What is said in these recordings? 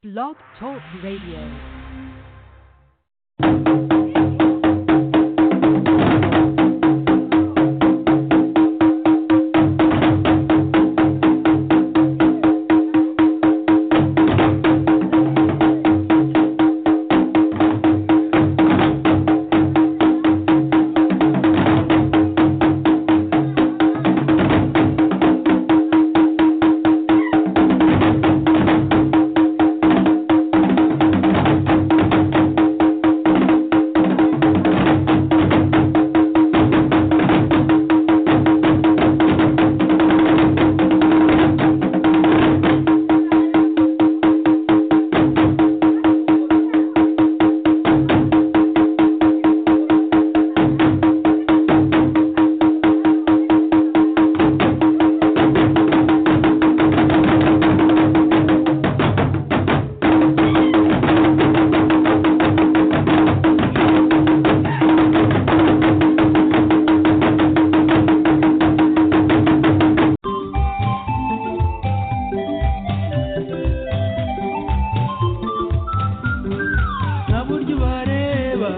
Blog Talk Radio. ntaburyo bareba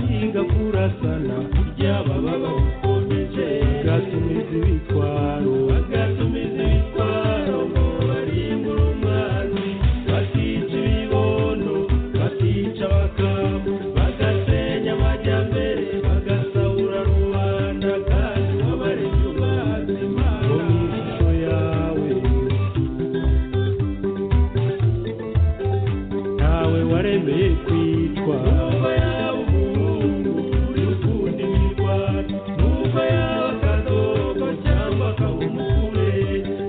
biga kurasana kurya baba babikomeje gatumiza ibitwaro gatumiza ibitwaro ngo barimbure umwami batica ibibondo batica abakamu bagasenya amajyambere bagasahura rubanda kandi wabarenge umwazima ngo mu ishusho yawe ntawe waremeye kwitwa numva yaba umuhungu uri gukunda imirwano numva yaba akadobo cyangwa akaba umugore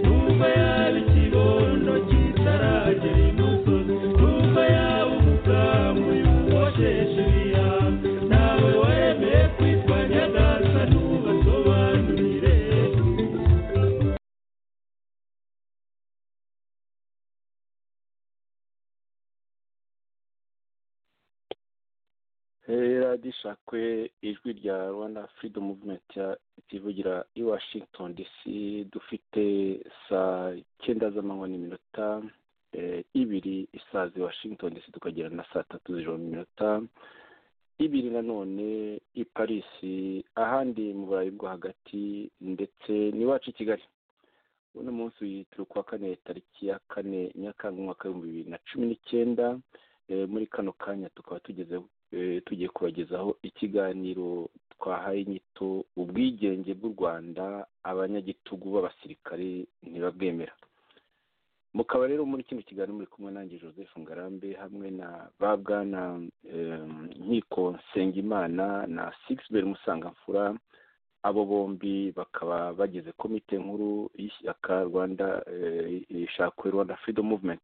numva yaba ikibondo kitaragera imusozi numva yaba umukamu yubosheshe ibiyama ntawe waremeye kwitwa nyagasa ntubasobanurire heradishakwe ijwi rya rwanda freedom movement ya- rivugira i washington dc dufite saa cyenda z'amanywa n'iminota eh, ibiri isaza i washington dc tukagera na saa tatu z'ijoro n'iminota ibiri nanone i paris ahandi mu burayi bwo hagati ndetse n'iwacu i kigali uno munsi turi kuwa kane tariki ya kane nyakanga umwaka w'ibihumbi bibiri na cumi n'icyenda Eh, muri kano kanya tukaba tugeze eh, tugiye kubagezaho ikiganiro twahaye inyito ubwigenge bw'u rwanda abanyagitugu b'abasirikare ntibabwemera mukaba rero muri kino kiganiro muri kumwe nanjye joseph ngarambe hamwe na ba bwana eh, nkiko nsengimana na sixbert musangamfura abo bombi bakaba bagize komite nkuru y'ishyaka rwanda eh, ishakwe rwanda freedom movement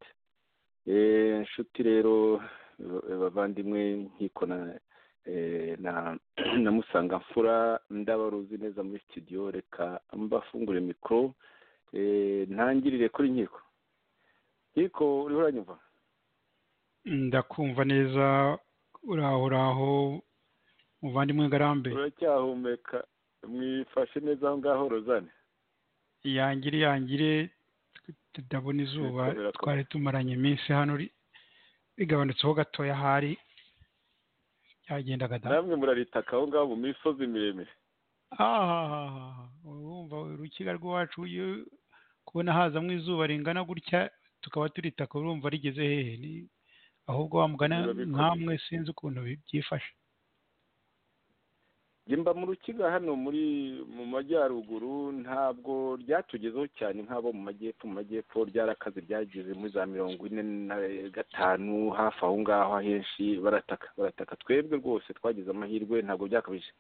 Eh, inshuti rero eh, bavandimwe nkiko na eh, na na musangamfura ndabaruzi neza muri studio reka mbafungure mikoro eh, ntangirire kuri nkiko nkiko uriho uranyumva ndakumva neza uraho uraho muvandimwe ngarambe uracyahumeka mwifashe neza aho ngaho rozane yangire yangire tutabona izuba Bitabira ko- twari tumaranye iminsi hano ri- bigabanutseho gatoya ahari byagendaga da namwe muraritaka aho ngaho mu misozi miremire ahahaha urumva urukiga rw'iwacu iyo kubona hazamo izuba ringana gutya tukaba turitaka urumva rigeze hehe Ni- ahubwo wa mugana Biba bikomeye. nkamwe sinzi ukuntu bi- byifashe Njye mba mu rukiga hano muri mu majyaruguru ntabwo ryatugezeho cyane nk'abo mu majyepfo mu majyepfo ryarakaze ryageze muri za mirongo ine na gatanu hafi aho ngaho ahenshi barataka barataka twebwe rwose twagize amahirwe ntabwo byakabije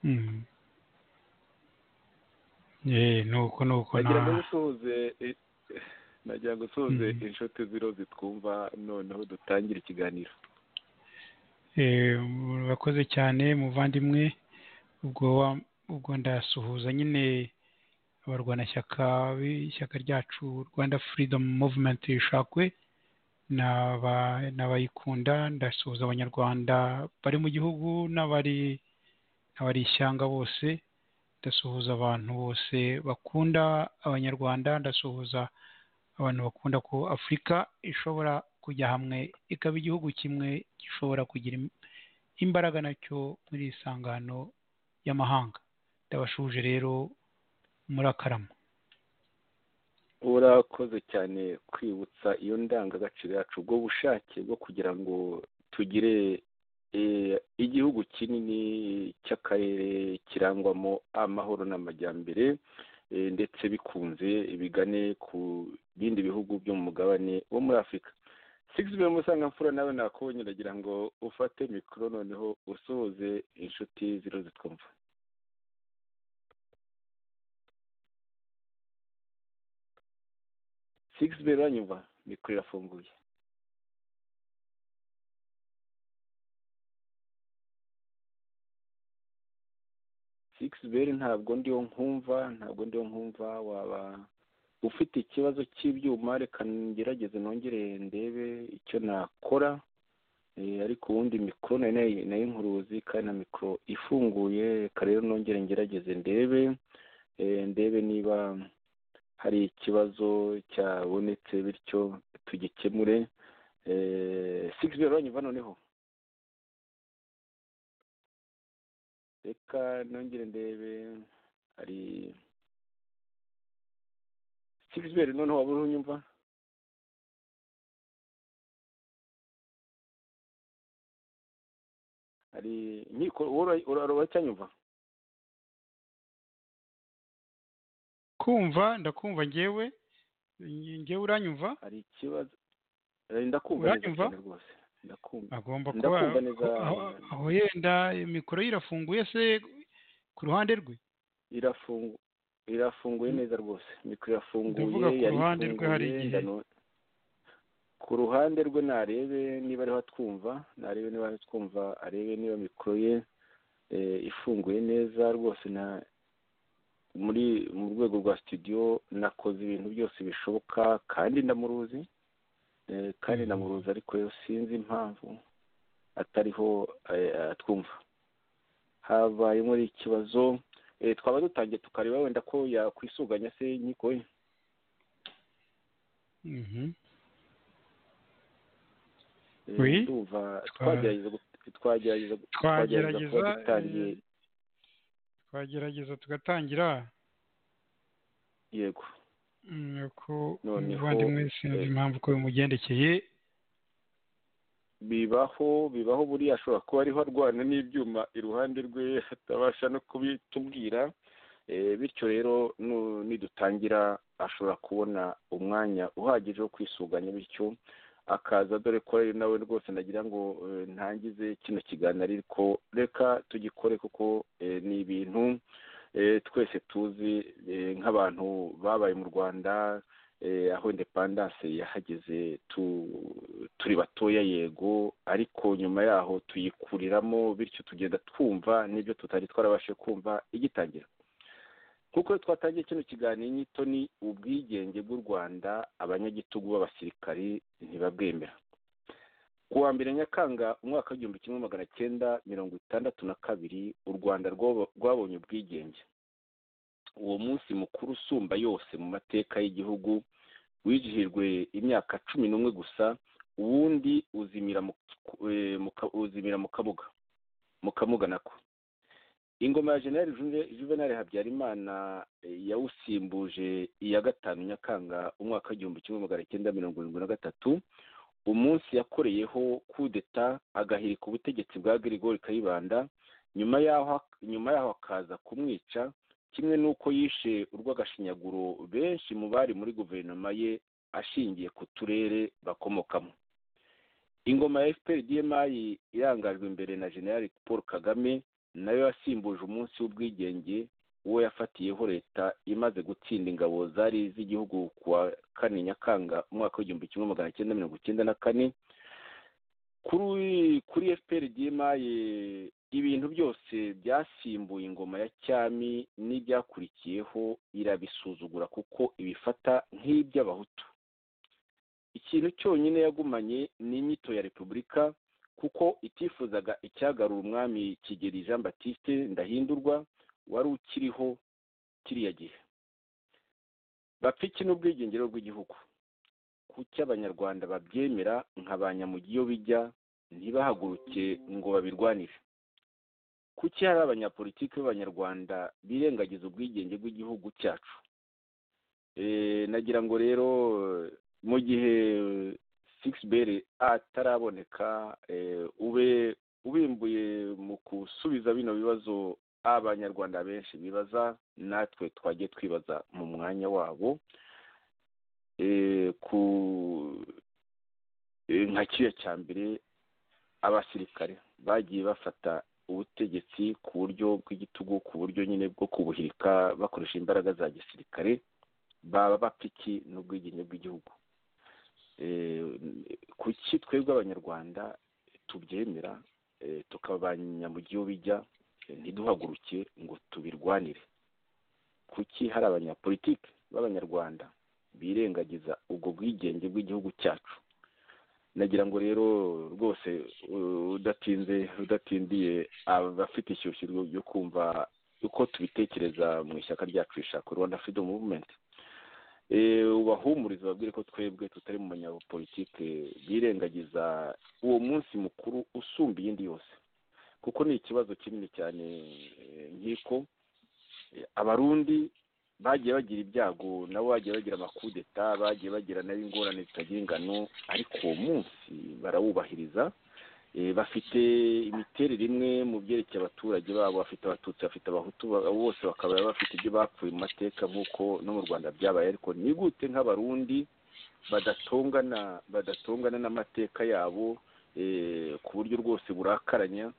Mm. Eh, nuko nuko nagira ngo na dusuhuze eh, nagira ngo dusuhuze Mhm. inshuti ziro zitwumva noneho dutangire ikiganiro eh, murakoze cyane muvandimwe ubwo wa- ubwo ndasuhuza nyine abarwanashyaka b'ishyaka ryacu Rwanda Freedom Movement ishakwe n'aba- n'abayikunda ndasuhuza abanyarwanda bari mu gihugu n'abari n'abari ishyanga bose ndasuhuza abantu bose bakunda abanyarwanda ndasuhuza abantu bakunda ko afurika ishobora kujya hamwe ikaba igihugu kimwe gishobora kugira im- imbaraga nacyo muri iri sangano y'amahanga ndabashuje rero murakarama urakoze cyane kwibutsa iyo ndangagaciro yacu ubwo bushake bwo kugira ngo tugire eh, igihugu kinini cy'akarere kirangwamo amahoro n'amajyambere eh, ndetse bikunze bigane ku bindi bihugu byo mu mugabane wo muri afurika sigisi biro musangamfura nawe nakubonye uragira ngo ufate mikoro noneho usohoze inshuti ziro zitwumva sigisi biro uranyumva mikoro irafunguye sigisi biro ntabwo ndiho nkumva ntabwo ndiho nkumva waba ufite ikibazo cy'ibyuma reka ngerageze nongere ndebe icyo nakora Eh, ariko ubundi mikoro nari nayi- nayinkuruzi kandi na mikoro ifunguye reka rero nongere ngerageze ndebe Eh, ndebe niba hari ikibazo cyabonetse bityo tugikemure sigisi biro uranyumva noneho reka nongere ndebe hari Sixbert noneho waba uriho unyumva hari inkiko uracyanyumva kumva ndakumva ngewe nge- ngewe uranyumva hari ikibazo Eh, ndakumva neza Uranyumva? cyane rwose ndakumva agomba kuba Ndakumva neza. aho- aho yenda mikoro ye irafunguye se ku ruhande rwe irafungu irafunguye neza rwose mikoro irafunguye Ndavuga ku yari ruhande rwe hari ifunguye, igihe. ndano- ku ruhande rwe narebe niba ariho atwumva narebe niba ariho atwumva arebe niba mikoro ye eh, ifunguye neza rwose na muri mu rwego rwa studio nakoze ibintu byose bishoboka kandi ndamuruzi eh, kandi ndamuruzi ariko rero sinzi impamvu atariho eh, atwumva habayemo ikibazo eh, twaba dutangiye tukareba wenda ko yakwisuganya se inkiko ye Mhm. Eh, Oui. ndumva Twa- twagerageza gut- twagerageza gu- twagerageza twagerageza kuba dutangiye eh, twagerageza tugatangira yego Mm, ko Noneho, umuvandimwe sinzi eh, impamvu ko bimugendekeye bibaho bibaho buriya ashobora kuba ariho arwana n'ibyuma iruhande rwe atabasha no kubitubwira Eh, bityo rero nu- nidutangira ashobora kubona umwanya uhagije wo kwisuganya bityo akaza dore ko rero nawe rwose ndagira ngo eh, ntangize kino kiganiro ariko reka tugikore kuko eh, ni ibintu eh, twese tuzi eh, nk'abantu babaye mu rwanda eh, aho indepandanse yahageze tu, turi batoya yego ariko nyuma yaho tuyikuriramo bityo tugenda twumva n'ibyo tutari twarabashe kumva igitangira nk'uko rero twatangiye kino kiganiro inyito ni ubwigenge bw'u rwanda abanyagitugu b'abasirikari ntibabwemera ku wa mbere nyakanga umwaka w'igihumbi kimwe magana cyenda mirongo itandatu na kabiri u rwanda rwabo- rwabonye ubwigenge uwo munsi mukuru usumba yose mu mateka y'igihugu wizihijwe imyaka cumi n'umwe gusa uwundi uzimira mu, eh, mu, ka- uzimira mu kabuga mu kamuga nako ingoma ya generali Juve- juvenal habyarimana eh, yawusimbuje iya gatanu nyakanga umwaka w'igihumbi kimwe magana cyenda mirongo irindwi na gatatu umunsi yakoreyeho kudeta agahirika ubutegetsi bwa grigori kayibanda nyuma yaho nyuma yaho akaza kumwica kimwe n'uko yishe urw'agashinyaguro benshi mu bari muri guverinoma ye ashingiye ku turere bakomokamo ingoma ya fpr dmi irangajwe imbere na general paul kagame nayo yasimbuje umunsi w'ubwigenge uwo yafatiyeho leta imaze gutsinda ingabo zari z'igihugu ku wa kane nyakanga umwaka w'igihumbi kimwe magana cyenda mirongo icyenda na kane kuri kuri fpr dmi ibintu byose byasimbuye ingoma ya cyami n'ibyakurikiyeho irabisuzugura kuko ibifata nk'iby'abahutu ikintu cyonyine yagumanye ni inyito ya repubulika kuko itifuzaga icyagarura umwami kigeli jean batiste ndahindurwa wari ukiriho kiriya gihe bapfiki n'ubwigengero bw'igihugu ku kuki abanyarwanda babyemera nka ba nyamugi iyo bijya ntibahaguruke ngo babirwanire kuki hari abanyapolitiki b'abanyarwanda birengagiza ubwigenge bw'igihugu cyacu nagira ngo rero mu gihe sikisiberi ataraboneka ube ubimbuye mu gusubiza bino bibazo abanyarwanda benshi bibaza natwe twajye twibaza mu mwanya wabo ku nka kiriya cya mbere abasirikare bagiye bafata ubutegetsi ku buryo bw'igitugu ku buryo nyine bwo kubuhirika bakoresha imbaraga za gisirikare baba bapiki n'ubwigenge bw'igihugu kuki twebwe abanyarwanda tubyemera tukabanya mu gihugu bijya ntiduhaguruke ngo tubirwanire kuki hari abanyapolitiki b'abanyarwanda birengagiza ubwo bwigenge bw'igihugu cyacu nagira ngo rero rwose udatinze udatindiye abafite ishyushyu ryo kumva uko tubitekereza mu ishyaka ryacu rishaka rwanda freedom movement ubahumurize babwire ko twebwe tutari mu banyapolitike birengagiza uwo munsi mukuru usumba iyindi yose kuko ni ikibazo kinini cyane nk'iko abarundi bagiye bagira ibyago nabo bagiye bagira amakudeta bagiye bagira nayo ingorane zitagira ingano ariko uwo munsi barawubahiriza bafite imiterere imwe mu byerekeye abaturage babo bafite abatutsi bafite abahutu bose bakaba bafite ibyo bapfuye mu mateka nk'uko no mu rwanda byabaye ariko ni gute nk'abarundi badatongana badatongana n'amateka yabo ku buryo rwose burakaranya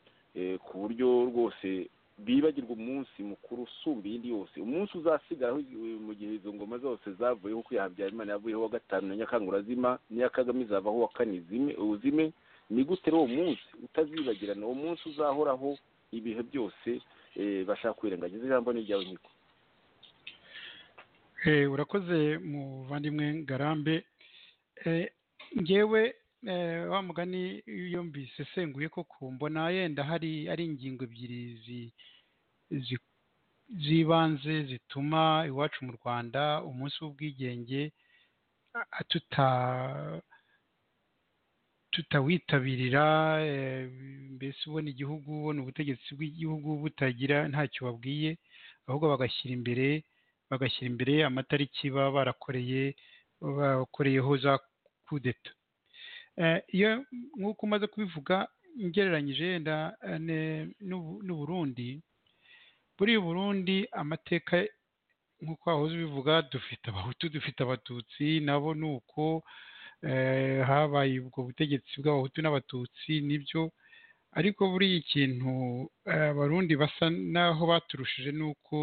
ku buryo rwose bibagirwa umunsi mukuru usumba iyindi yose umunsi uzasigaraho mu gihe izo ngoma zose zavuyeho uko Habyarimana yavuyeho wa gatanu na nyakangura zima n'iya kagame izavaho wa kane uzime ni gute uwo munsi utazibagirana uwo munsi uzahoraho ibihe byose bashaka kwirengagiza ijambo n'iryawe nkiko urakoze muvandimwe ngarambe ngewe wa mugani iyo mbisesenguye koko mbona yenda hari ari ingingo ebyiri zibanze zituma iwacu mu rwanda umunsi w'ubwigenge tutawitabirira mbese ubona igihugu ubona ubutegetsi bw'igihugu butagira ntacyo babwiye ahubwo bagashyira imbere bagashyira imbere amatariki baba barakoreye bakoreyeho za kudeta iyo nk'uko umaze kubivuga ngereranyije yenda n'uburundi buriya uburundi amateka nk'uko wahoze ubivuga dufite abahutu dufite abatutsi nabo ni uko habaye ubwo butegetsi bw'abahutu n'abatutsi nibyo ariko buriya ikintu abarundi basa n'aho baturushije ni uko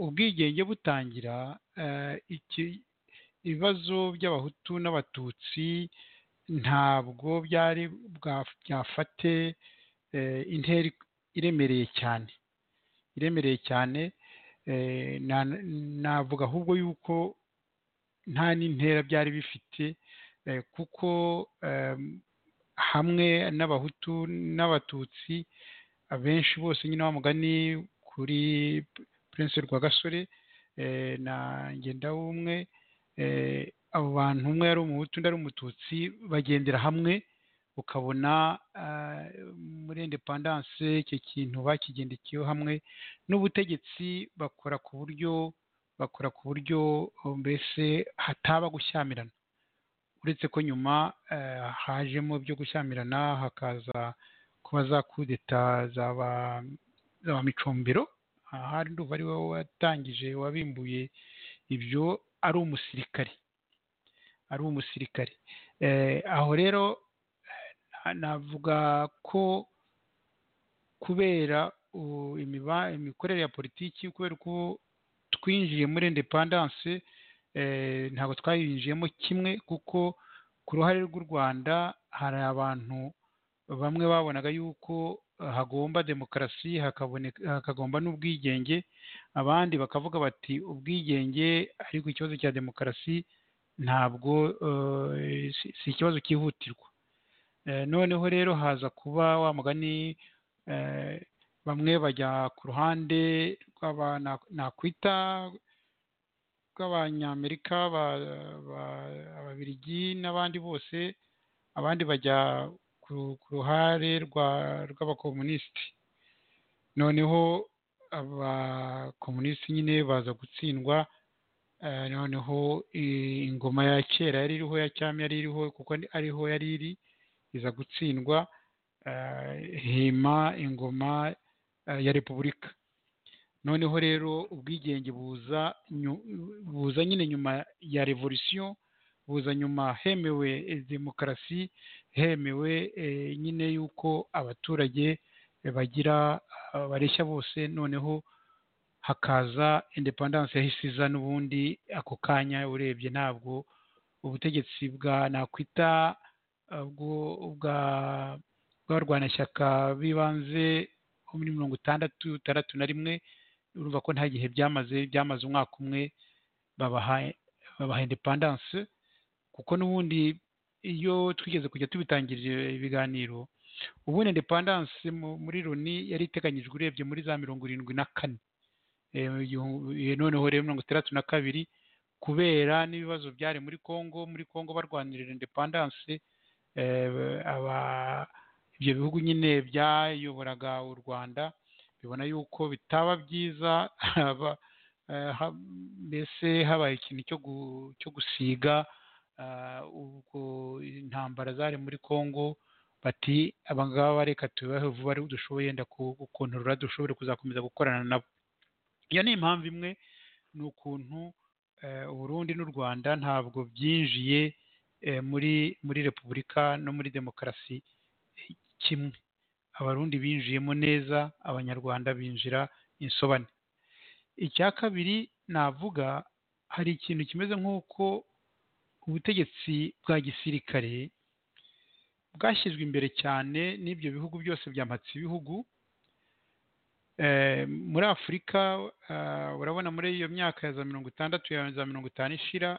ubwigenge butangira ibibazo by'abahutu n'abatutsi ntabwo byari byafate intera iremereye cyane iremereye cyane navuga ahubwo yuko nta n'intera byari bifite kuko hamwe n'abahutu n'abatutsi abenshi bose nyine mugani kuri Prince Rwagasore na Ngendawumwe abo bantu umwe yari umuhutu undi ari umututsi bagendera hamwe ukabona muri indepandanse icyo kintu bakigendekeyeho hamwe n'ubutegetsi bakora ku buryo bakora ku buryo mbese hataba gushyamirana uretse ko nyuma hajemo byo gushyamirana hakaza kuba za kudeta za micombero ahari nduva ari wowe watangije wabimbuye ibyo ari umusirikare ari umusirikare aho rero navuga ko kubera imikorere ya politiki kubera uko twinjiye muri indepandanse ntabwo twayinjiyemo kimwe kuko ku ruhare rw'u rwanda hari abantu bamwe babonaga yuko hagomba demokarasi hakagomba n'ubwigenge abandi bakavuga bati ubwigenge ariko ikibazo cya demokarasi ntabwo si ikibazo cyihutirwa noneho rero haza kuba wa mugani bamwe bajya ku ruhande nakwita bw'abanyamerika ba- ba- ababiligi n'abandi bose abandi bajya ku ku ruhare rwa- rw'abakomunisiti noneho abakomunisiti nyine baza gutsindwa eh, noneho i- ingoma ya kera yari iriho ya cyami yari iriho kuko ni- ariho yari iri iza gutsindwa eh, hima ingoma eh, ya repubulika noneho rero ubwigenge buza nyu- buza nyine nyuma ya revolisiyo buza nyuma hemewe eh, demokarasi hemewe eh, nyine yuko abaturage eh, bagira ah, bareshya bose noneho hakaza independance yahise iza n'ubundi ako kanya urebye ntabwo ubutegetsi bwa nakwita ah, bwo- bwa bw'abarwanashyaka b'ibanze bo muri mirongo itandatu itandatu na rimwe urumva ko nta gihe byamaze byamaze umwaka umwe babaha babaha independance kuko n'ubundi iyo twigeze kujya tubitangirira ibiganiro ubundi independance mu- muri loni yari iteganyijwe urebye muri za mirongo irindwi na kane Eh, igihu- eh, noneho rero mirongo itandatu na kabiri kubera n'ibibazo byari muri congo muri congo barwanirira independance eh, aba- ibyo bihugu nyine byayoboraga u rwanda bibona yuko bitaba byiza haba- eh, ha- mbese habaye ikintu cyo gu- cyo gusiga ah, ubwo intambara zari muri congo bati abangaba reka tubahe vuba ari dushoboye yenda gukontorora dushobore kuzakomeza gukorana nabo iyo ni impamvu imwe ni ukuntu eh, uburundi n'u rwanda ntabwo byinjiye eh, muri muri repubulika no muri demokarasi eh, kimwe abarundi binjiyemo neza abanyarwanda binjira insobane icya kabiri navuga hari ikintu kimeze nk'uko ubutegetsi bwa gisirikare bwashyizwe imbere cyane n'ibyo bihugu byose byamhatse ibihugu Eh, muri afurika eh, urabona muri iyo myaka ya za mirongo itandatu ya za mirongo itanu ishira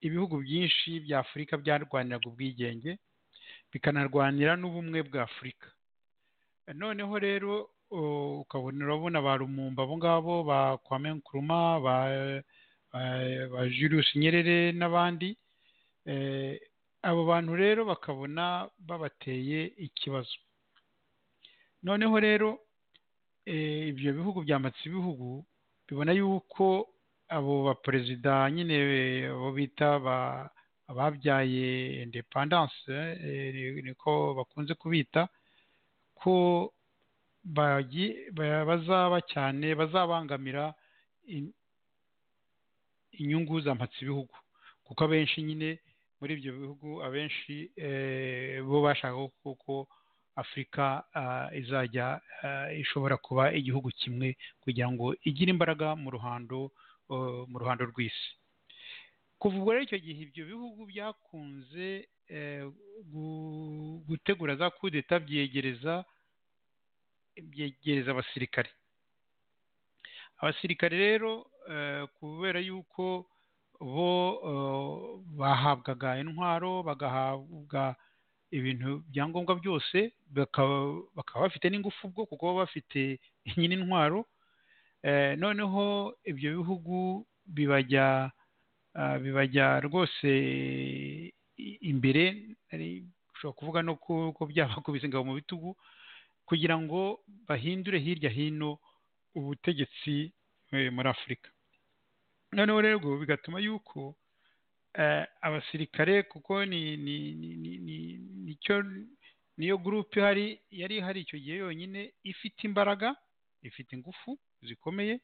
ibihugu byinshi bya afurika byarwaniraga ubwigenge bikanarwanira n'ubumwe bwa afurika Eh, noneho rero o- ukabona urabona ba rumumba abo ngabo ba kwame nkuruma ba, ba- ba julius nyerere n'abandi Eh, abo bantu rero bakabona babateye ikibazo noneho rero eh, ibyo bihugu byambatse ibihugu bibona yuko abo baperezida nyine eh, abo bita ba- ababyaye independance eh, ni- niko bakunze kubita ko bagi- ba- bazaba cyane bazabangamira in- inyungu za mpatsibihugu kuko abenshi nyine muri ibyo bihugu abenshi eh, bo bashaka kuko afurika ah, izajya ah, ishobora kuba igihugu kimwe kugira ngo igire imbaraga mu ruhando eh, mu ruhando rw'isi kuva ubwo rero icyo gihe ibyo bihugu byakunze eh, gu- gutegura za kudeta byegereza byegereza abasirikare abasirikare rero eh, kubera yuko bo eh, bahabwaga intwaro bagahabwa ibintu byangombwa byose bakaba bakaba bafite n'ingufu bwo kuko baba bafite nyine intwaro Eh, noneho ibyo bihugu bibajya ah, bibajya rwose i- imbere ari- ushobora kuvuga no ku- ko byabakubise ingabo mu bitugu kugira ngo bahindure hirya hino ubutegetsi eh, muri afurika noneho rero bigatuma yuko eh, abasirikare kuko ni ni ni ni ni nicyo niyo gurupe ihari yari ihari icyo gihe yonyine ifite imbaraga ifite ingufu zikomeye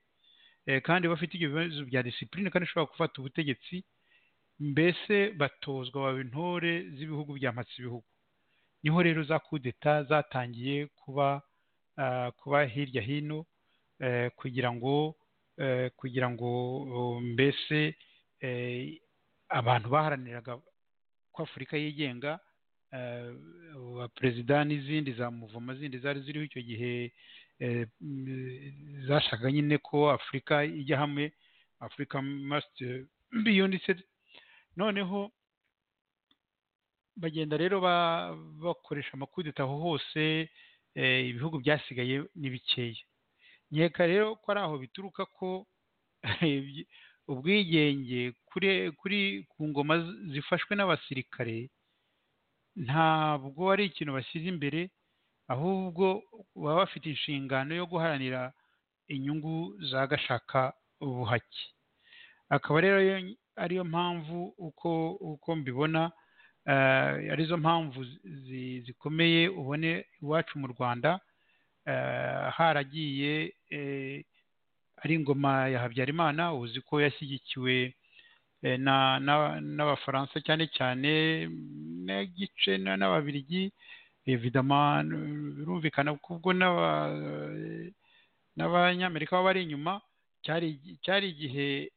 eh, kandi bafite ibyo bibazo bya disipurine kandi ishobora gufata ubutegetsi mbese batozwa baba intore z'ibihugu byamhatse ibihugu niho rero za kudeta zatangiye kuba ah, kuba hirya hino eh, kugira ngo eh, kugira ngo oh, mbese eh, abantu baharaniraga ko afurika yigenga eh, aba perezida n'izindi za muvoma zindi zari ziriho icyo gihe eh, mm, zashaka nyine ko afurika ijya hamwe afurika must be united noneho bagenda rero ba- bakoresha amakudeta aho hose eh, ibihugu byasigaye ni bikeya nkeka rero ko ari aho bituruka ko ubwigenge kuri kuri ku ngoma zifashwe n'abasirikare ntabwo ari ikintu bashyize imbere ahubwo baba bafite inshingano yo guharanira inyungu za gashaka buhake akaba rero ariyo mpamvu uko uko mbibona arizo mpamvu zikomeye ubone iwacu mu rwanda haragiye ari ingoma ya habyarimana uzi ko yashyigikiwe n'abafaransa cyane cyane n'igice n'ababirigi evidama birumvikana kubwo n'abanyamerika baba bari inyuma cyari igihe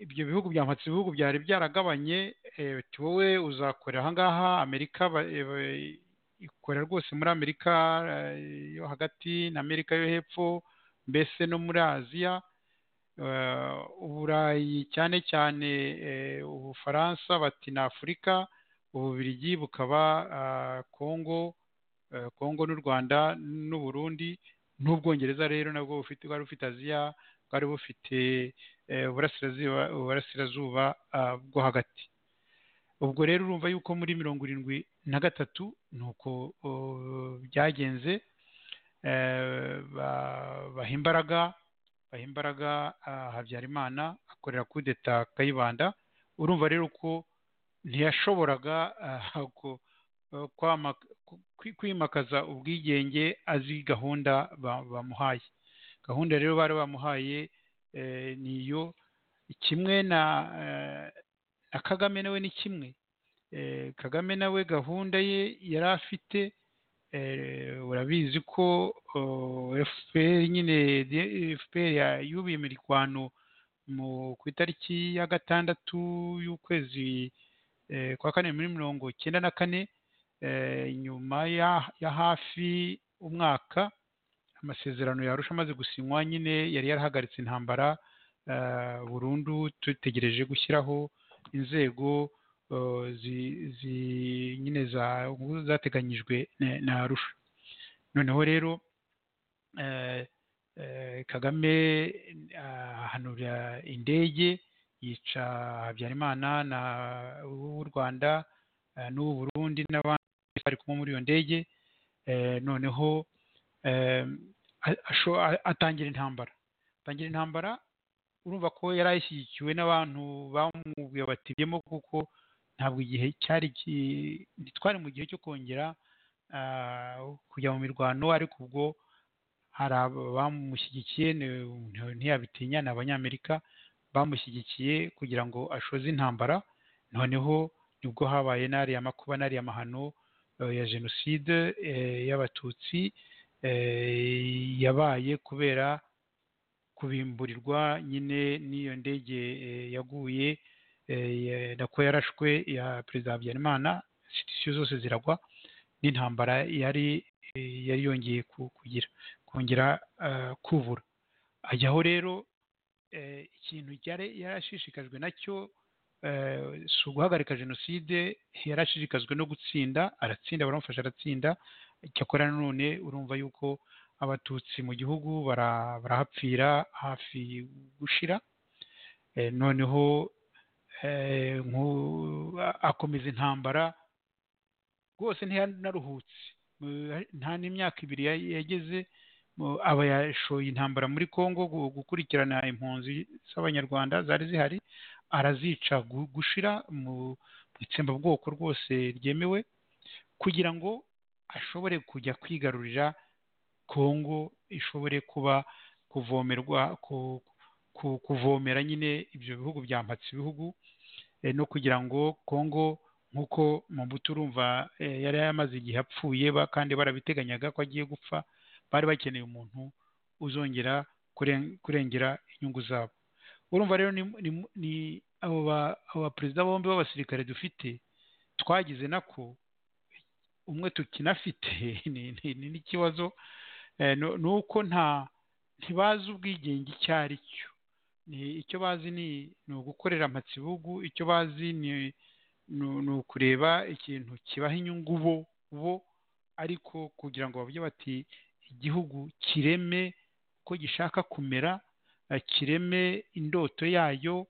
ibyo bihugu byamutse ibihugu byari byaragabanye wowe uzakorera ahangaha amerika ikorera rwose muri amerika yo hagati na amerika yo hepfo mbese no muri aziya uburayi cyane cyane ubufaransa bati na afurika ububirigi bukaba kongo kongo n'u rwanda n'uburundi n'ubwongereza rero nabwo bufite bwari bufite aziya bwari bufite uburasirazuba bwo hagati ubwo rero urumva yuko muri mirongo irindwi na gatatu ni uko byagenze baha imbaraga baha imbaraga habyarimana akorera kudeta kayibanda urumva rero ko ntiyashoboraga kwimakaza ubwigenge azi gahunda bamuhaye gahunda rero bari bamuhaye ni iyo kimwe na na kagame nawe ni kimwe kagame nawe gahunda ye yari afite urabizi ko fpr nyine fpr yubiye imirwano ku itariki ya gatandatu y'ukwezi kwa kane muri mirongo icyenda na kane nyuma ya hafi umwaka amasezerano yarusha amaze gusinywa nyine yari yarahagaritse intambara burundu dutegereje gushyiraho inzego nyine zateganyijwe na arusha noneho rero kagame ahanura indege yica habyarimana w'u rwanda n'uw'u burundi n'abandi bari kumwe muri iyo ndege noneho atangira intambara atangira intambara urumva ko yari ayishyigikiwe n'abantu bamubwiye batibiyemo kuko ntabwo igihe cyari twari mu gihe cyo kongera kujya mu mirwano ariko ubwo hari abamushyigikiye ntiyabitinya ni abanyamerika bamushyigikiye kugira ngo ashoze intambara noneho nibwo habaye n'ariya makuba n'ariya mahano ya jenoside y'abatutsi yabaye kubera kubimburirwa nyine n'iyo ndege yaguye nako yarashwe ya perezida habyarimana sitisiyo zose ziragwa n'intambara yari yari yongeye kugira kongera kubura ajyaho rero ikintu yari yarashishikajwe nacyo si uguhagarika jenoside yarashishikajwe no gutsinda aratsinda baramufasha aratsinda cyakora none urumva yuko abatutsi mu gihugu barahapfira hafi gushira noneho akomeza intambara rwose ntiyanaruhutse nta n'imyaka ibiri yageze aba yashoye intambara muri congo gukurikirana impunzi z'abanyarwanda zari zihari arazica gushira mu itsembabwoko rwose ryemewe kugira ngo ashobore kujya kwigarurira kongo ishobore kuba kuvomerwa kuvomera nyine ibyo bihugu byampatse ibihugu no kugira ngo kongo nk'uko mbuto urumva yari yamaze igihe apfuye kandi barabiteganyaga ko agiye gupfa bari bakeneye umuntu uzongera kurengera inyungu zabo urumva rero ni abo baperezida bombi b'abasirikare dufite twagize nako umwe tukinafite ni n'ikibazo ni uko nta ntibazi ubwigenge icyo ari cyo icyo bazi ni ugukorera amatsibugu icyo bazi ni ukureba ikintu kibaha inyungu bo bo ariko kugira ngo bavuge bati igihugu kireme uko gishaka kumera kireme indoto yayo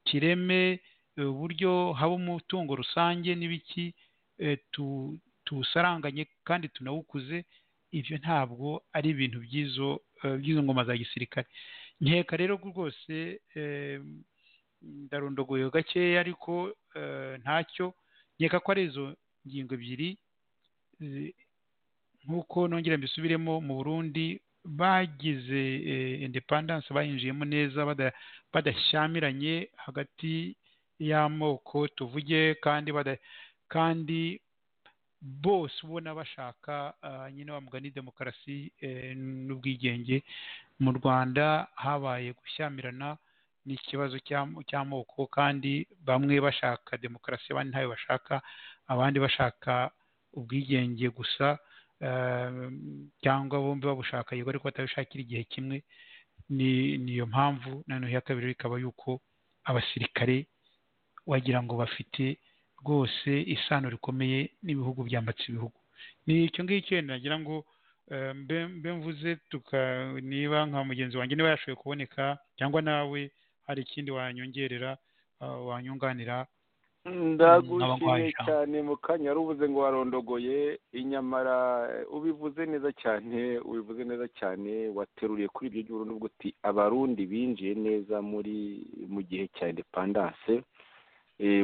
kireme uburyo haba umutungo rusange n'ibiki tuwusaranganye kandi tunawukuze ibyo ntabwo ari ibintu by'izo by'izo ngoma za gisirikare nkeka rero rwose ndarundogoye gakeya ariko ntacyo nkeka ko ari izo ngingo ebyiri nk'uko nongera mbisubiremo mu burundi bagize independence bayinjiyemo neza badashyamiranye hagati y'amoko tuvuge kandi kandi bose ubona bashaka nyine wa mugani demokarasi n'ubwigenge mu rwanda habaye gushyamirana n'ikibazo cy'amoko kandi bamwe bashaka demokarasi abandi ntayo bashaka abandi bashaka ubwigenge gusa cyangwa bombi babushaka yego ariko batabishakira igihe kimwe niyo mpamvu noneho iya kabiri ikaba yuko abasirikare wagira ngo bafite rwose isano rikomeye n'ibihugu byambatse ibihugu ni icyo ngicyo nagira ngo mbe mvuze niba nka mugenzi wanjye niba yashoboye kuboneka cyangwa nawe hari ikindi wanyongerera wanyunganira ndagushimiye cyane mu kanya wari uvuze ngo warondogoye inyamara ubivuze neza cyane ubivuze neza cyane wateruriye kuri ibyo gihe n'ubwo uti abarundi binjiye neza muri mu gihe cya indepandanse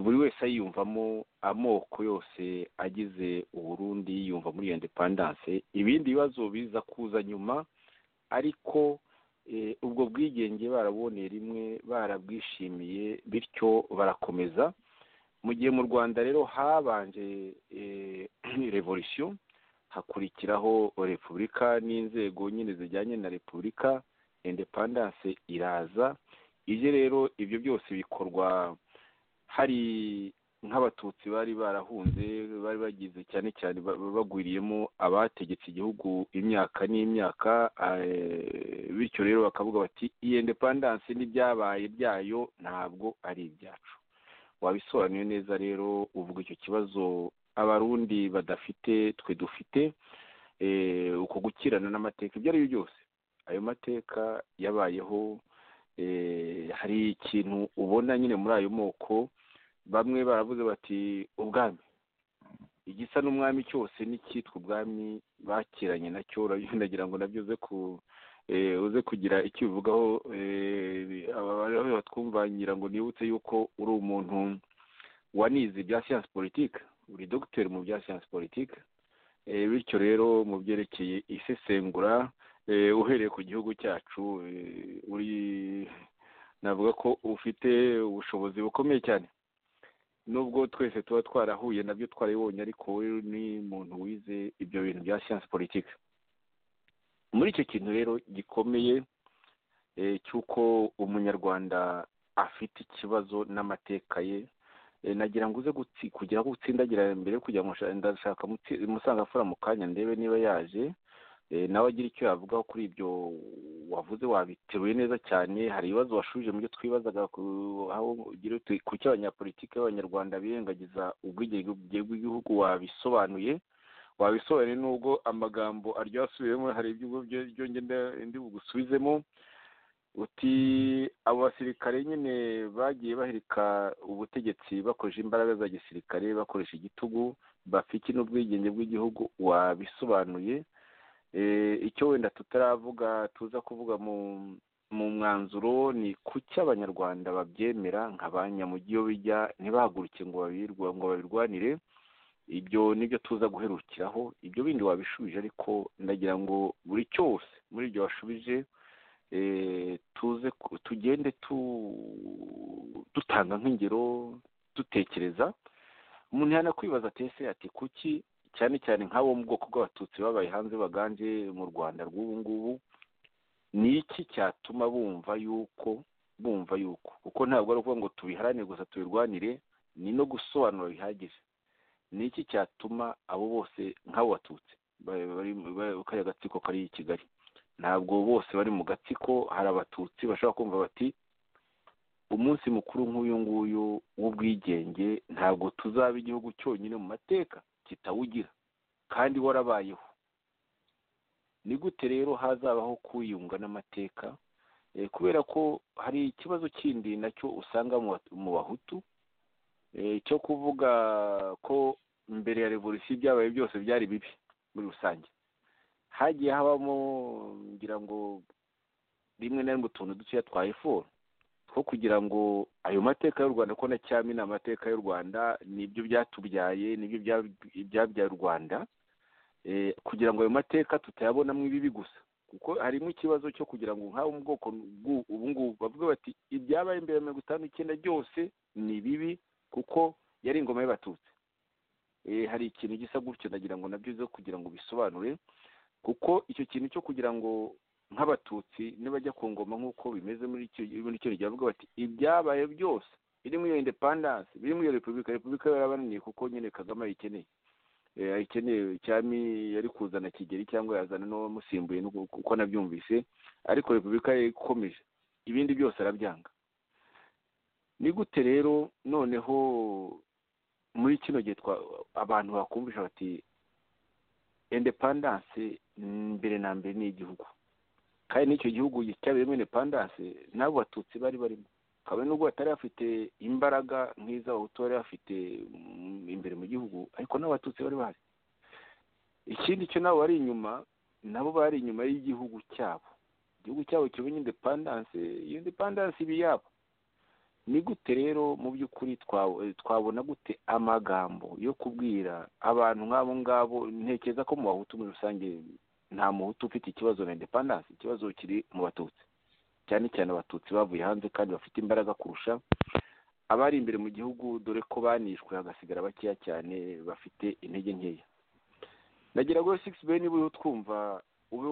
buri wese ayiyumvamo amoko yose agize uburundi yiyumva muri iyo indepandanse ibindi bibazo biza kuza nyuma ariko ubwo bwigenge baraboneye rimwe barabwishimiye bityo barakomeza mu gihe mu rwanda rero habanje revolisiyo hakurikiraho repubulika n'inzego nyine zijyanye na repubulika indepandanse iraza ibyo rero ibyo byose bikorwa hari nk'abatutsi bari barahunze bari bagize cyane cyane bagwiriyemo abategetse igihugu imyaka n'imyaka bityo rero bakavuga bati iyi indepandanse n'ibyabaye byayo ntabwo ari ibyacu wabisobanuye neza rero uvuga icyo kibazo abarundi badafite twe dufite uko gukirana n'amateka ibyo ari byo byose ayo mateka yabayeho hari ikintu ubona nyine muri ayo moko bamwe baravuze bati ubwami igisa n'umwami cyose n'icyitwa ubwami bakiranye nacyo ndagira ngo nabyo ku uze kugira icyo ubivugaho batwumva ngira ngo nibutse yuko uri umuntu wanize ibya siyansi politike uri dogiteri mu bya siyansi politike bityo rero mu byerekeye isesengura uhereye ku gihugu cyacu uri navuga ko ufite ubushobozi bukomeye cyane nubwo twese tuba twarahuye nabyo twarabibonye ariko we ni umuntu wize ibyo bintu bya siyansi politike muri icyo kintu rero gikomeye cy'uko umunyarwanda afite ikibazo n'amateka ye nagira ngo uze kugira ngo utsindagira mbere kugira ngo ndashaka musanga afura mu kanya ndebe niba yaje nawe agira icyo yavugaho kuri ibyo wavuze wabiteruye neza cyane hari ibibazo washubije mu byo twibazaga ku cyo abanyapolitiki b'abanyarwanda birengagiza ubwigenge bw'igihugu wabisobanuye wabisobanuye n'ubwo amagambo aryasubiyemo hari ibyo ndi bugusubizemo uti abo basirikare nyine bagiye bahereka ubutegetsi bakoresha imbaraga za gisirikare bakoresha igitugu bafite n'ubwigenge bw'igihugu wabisobanuye icyo wenda tutaravuga tuza kuvuga mu mwanzuro ni kuki abanyarwanda babyemera nka ba nyamugi iyo bijya ntibahaguruke ngo babirwanire ibyo nibyo tuza guherukiraho ibyo bindi wabishubije ariko ndagira ngo buri cyose muri ibyo washubije tuze tugende dutanga nk'ingero dutekereza umuntu yanakwibaza atese ati kuki cyane cyane nk'abo mu bwoko bw'abatutsi babaye hanze baganje mu rwanda rw'ubu ngubu ni iki cyatuma bumva yuko bumva yuko kuko ntabwo ari ukuvuga ngo tubiharanire gusa tubirwanire ni no gusobanura bihagije ni iki cyatuma abo bose nk'abo batutsi kariya gatsiko kari i kigali ntabwo bose bari mu gatsiko hari abatutsi bashobora kumva bati umunsi mukuru nk'uyu nguyu w'ubwigenge ntabwo tuzaba igihugu cyonyine mu mateka kitawugira kandi warabayeho ni gute rero hazabaho kwiyunga n'amateka kubera ko hari ikibazo kindi nacyo usanga mu bahutu cyo kuvuga ko mbere ya revolisiyo ibyabaye byose byari bibi muri rusange hagiye habamo ngira ngo rimwe na rimwe utuntu dutoya twa efuru two kugira ngo ayo mateka y'u rwanda ko na cyami ni amateka y'u rwanda nibyo byatubyaye nibyo byabyaye u rwanda kugira ngo ayo mateka tutayabonamo ibibi gusa kuko harimo ikibazo cyo kugira ngo nk'abo mu bwoko ubu ngubu bavuge bati ibyabaye imbere ya mirongo itanu n'icyenda byose ni bibi kuko yari ingoma y'abatutsi hari ikintu gisa gutyo nagira ngo nabyo zo kugira ngo bisobanure kuko icyo kintu cyo kugira ngo nk'abatutsi nibajya ku ngoma nk'uko bimeze muri icyo gihe bavuga bati ibyabaye byose birimo iyo indepandanse birimo iyo repubulika repubulika yarabananiye kuko nyine kagame ayikeneye ayikeneye cyami yari kuzana kigeri cyangwa yazana n'uwamusimbuye kuko nabyumvise ariko repubulika ikomeje ibindi byose arabyanga ni gute rero noneho muri kino gihe abantu bakumvisha bati indepandanse mbere na mbere ni igihugu kandi n'icyo gihugu cyabirimo indepandanse n'abo batutsi bari barimo kabone nubwo batari bafite imbaraga nk'iz'abahutu bari bafite imbere mu gihugu ariko n'abatutsi bari bahari ikindi cyo nabo bari inyuma nabo bari inyuma y'igihugu cyabo igihugu cyabo kimenye indepandanse iyo indepandanse iba iyabo ni gute rero mu by'ukuri twabona gute amagambo yo kubwira abantu nk'abo ngabo ntekereza ko mu bahutu muri rusange nta muhutu ufite ikibazo na indepandanse ikibazo kiri mu batutsi cyane cyane abatutsi bavuye hanze kandi bafite imbaraga kurusha abari imbere mu gihugu dore ko banishwe hagasigara bakeya cyane bafite intege nkeya nagira ngo sigisi be niba uriho twumva ube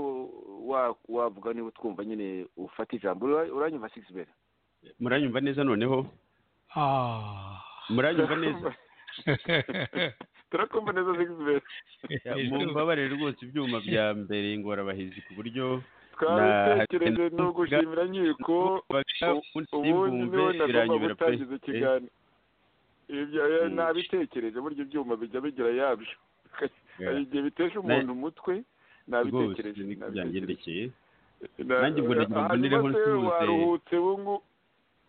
wavuga niba utwumva nyine ufata ijambo uranyumva sigisi be muranyumva neza noneho muranyumva neza turakumva neza sigisi be mumbabarire rwose ibyuma bya mbere ingorabahizi ku buryo twabitekereje ni ugushimira nkiko ubundi niwe nagomba gutangiza ikiganiro ibyo nabitekereje burya ibyuma bijya bigira yabyo igihe bitesha umuntu umutwe nabitekereje byangendekeye nanjye ubwo nagibonereho nsuhuze waruhutse bungu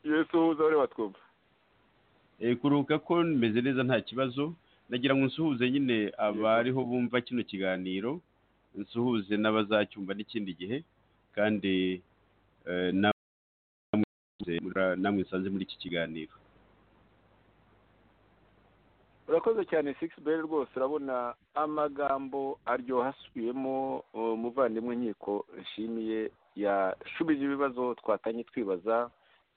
yesu uhuza bari batwumva kuruhuka ko meze neza nta kibazo nagira ngo nsuhuze nyine abariho bumva kino kiganiro nsuhuze n'abazacyumva n'ikindi gihe kandi namwe nsanze muri iki kiganiro urakoze cyane sigisi beri rwose urabona amagambo aryoha asubiyemo umuvandimwe nkiko nshimiye yashubije ibibazo twatanye twibaza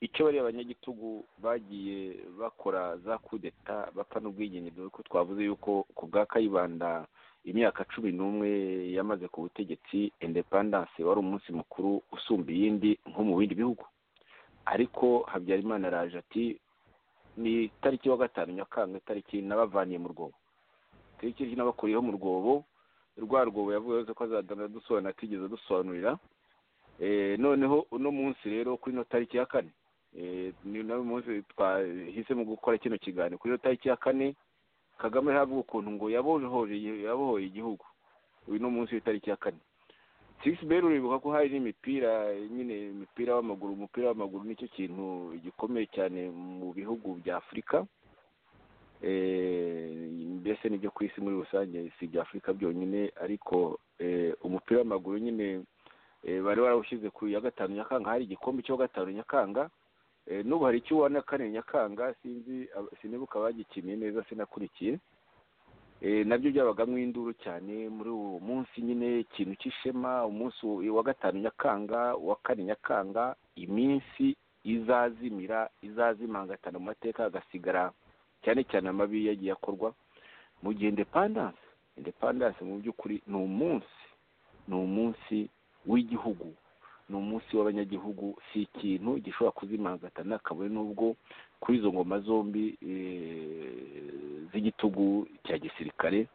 icyo bariya abanyagitugu bagiye bakora za kudeta bapfa n'ubwigenge dore ko twavuze yuko ku bwa kayibanda imyaka cumi n'umwe yamaze ku butegetsi indepandanse wari umunsi mukuru usumba iyindi nko mu bindi bihugu ariko habyarimana araje ati ni tariki wa gatanu nyakanga itariki nabavaniye mu rwobo tariki nabakuriyeho mu rwobo rwa rwobo yavuze ko azagana dusobanura atigeze dusobanurira noneho uno munsi rero kuri ino tariki ya kane ni nawe munsi twahisemo gukora kino kiganiro kuri ino tariki ya kane kagame ntabwo ukuntu ngo yabohoye igihugu uyu ni umunsi w'itariki ya kane sigisi beri uribuka ko hari n'imipira nyine imipira w'amaguru umupira w'amaguru nicyo kintu gikomeye cyane mu bihugu bya afurika mbese n'ibyo ku isi muri rusange si ibya afurika byonyine ariko umupira w'amaguru nyine bari barawushyize ku ya gatanu nyakanga hari igikombe cyo gatanu nyakanga n'ubu hari icyo ubona kane nyakanga sinzi sinibuka abagikiniye neza sinakurikiye nabyo byabagamo induru cyane muri uwo munsi nyine ikintu cy'ishema umunsi wa gatanu nyakanga uwa kane nyakanga iminsi izazimira izazimangatana mu mateka hagasigara cyane cyane amabi yagiye akorwa mu gihe indepandanse indepandanse mu by'ukuri ni umunsi ni umunsi w'igihugu ni umunsi w'abanyagihugu si ikintu gishobora kuzimangatana kabone n'ubwo kuri izo ngoma zombi z'igitugu cya gisirikare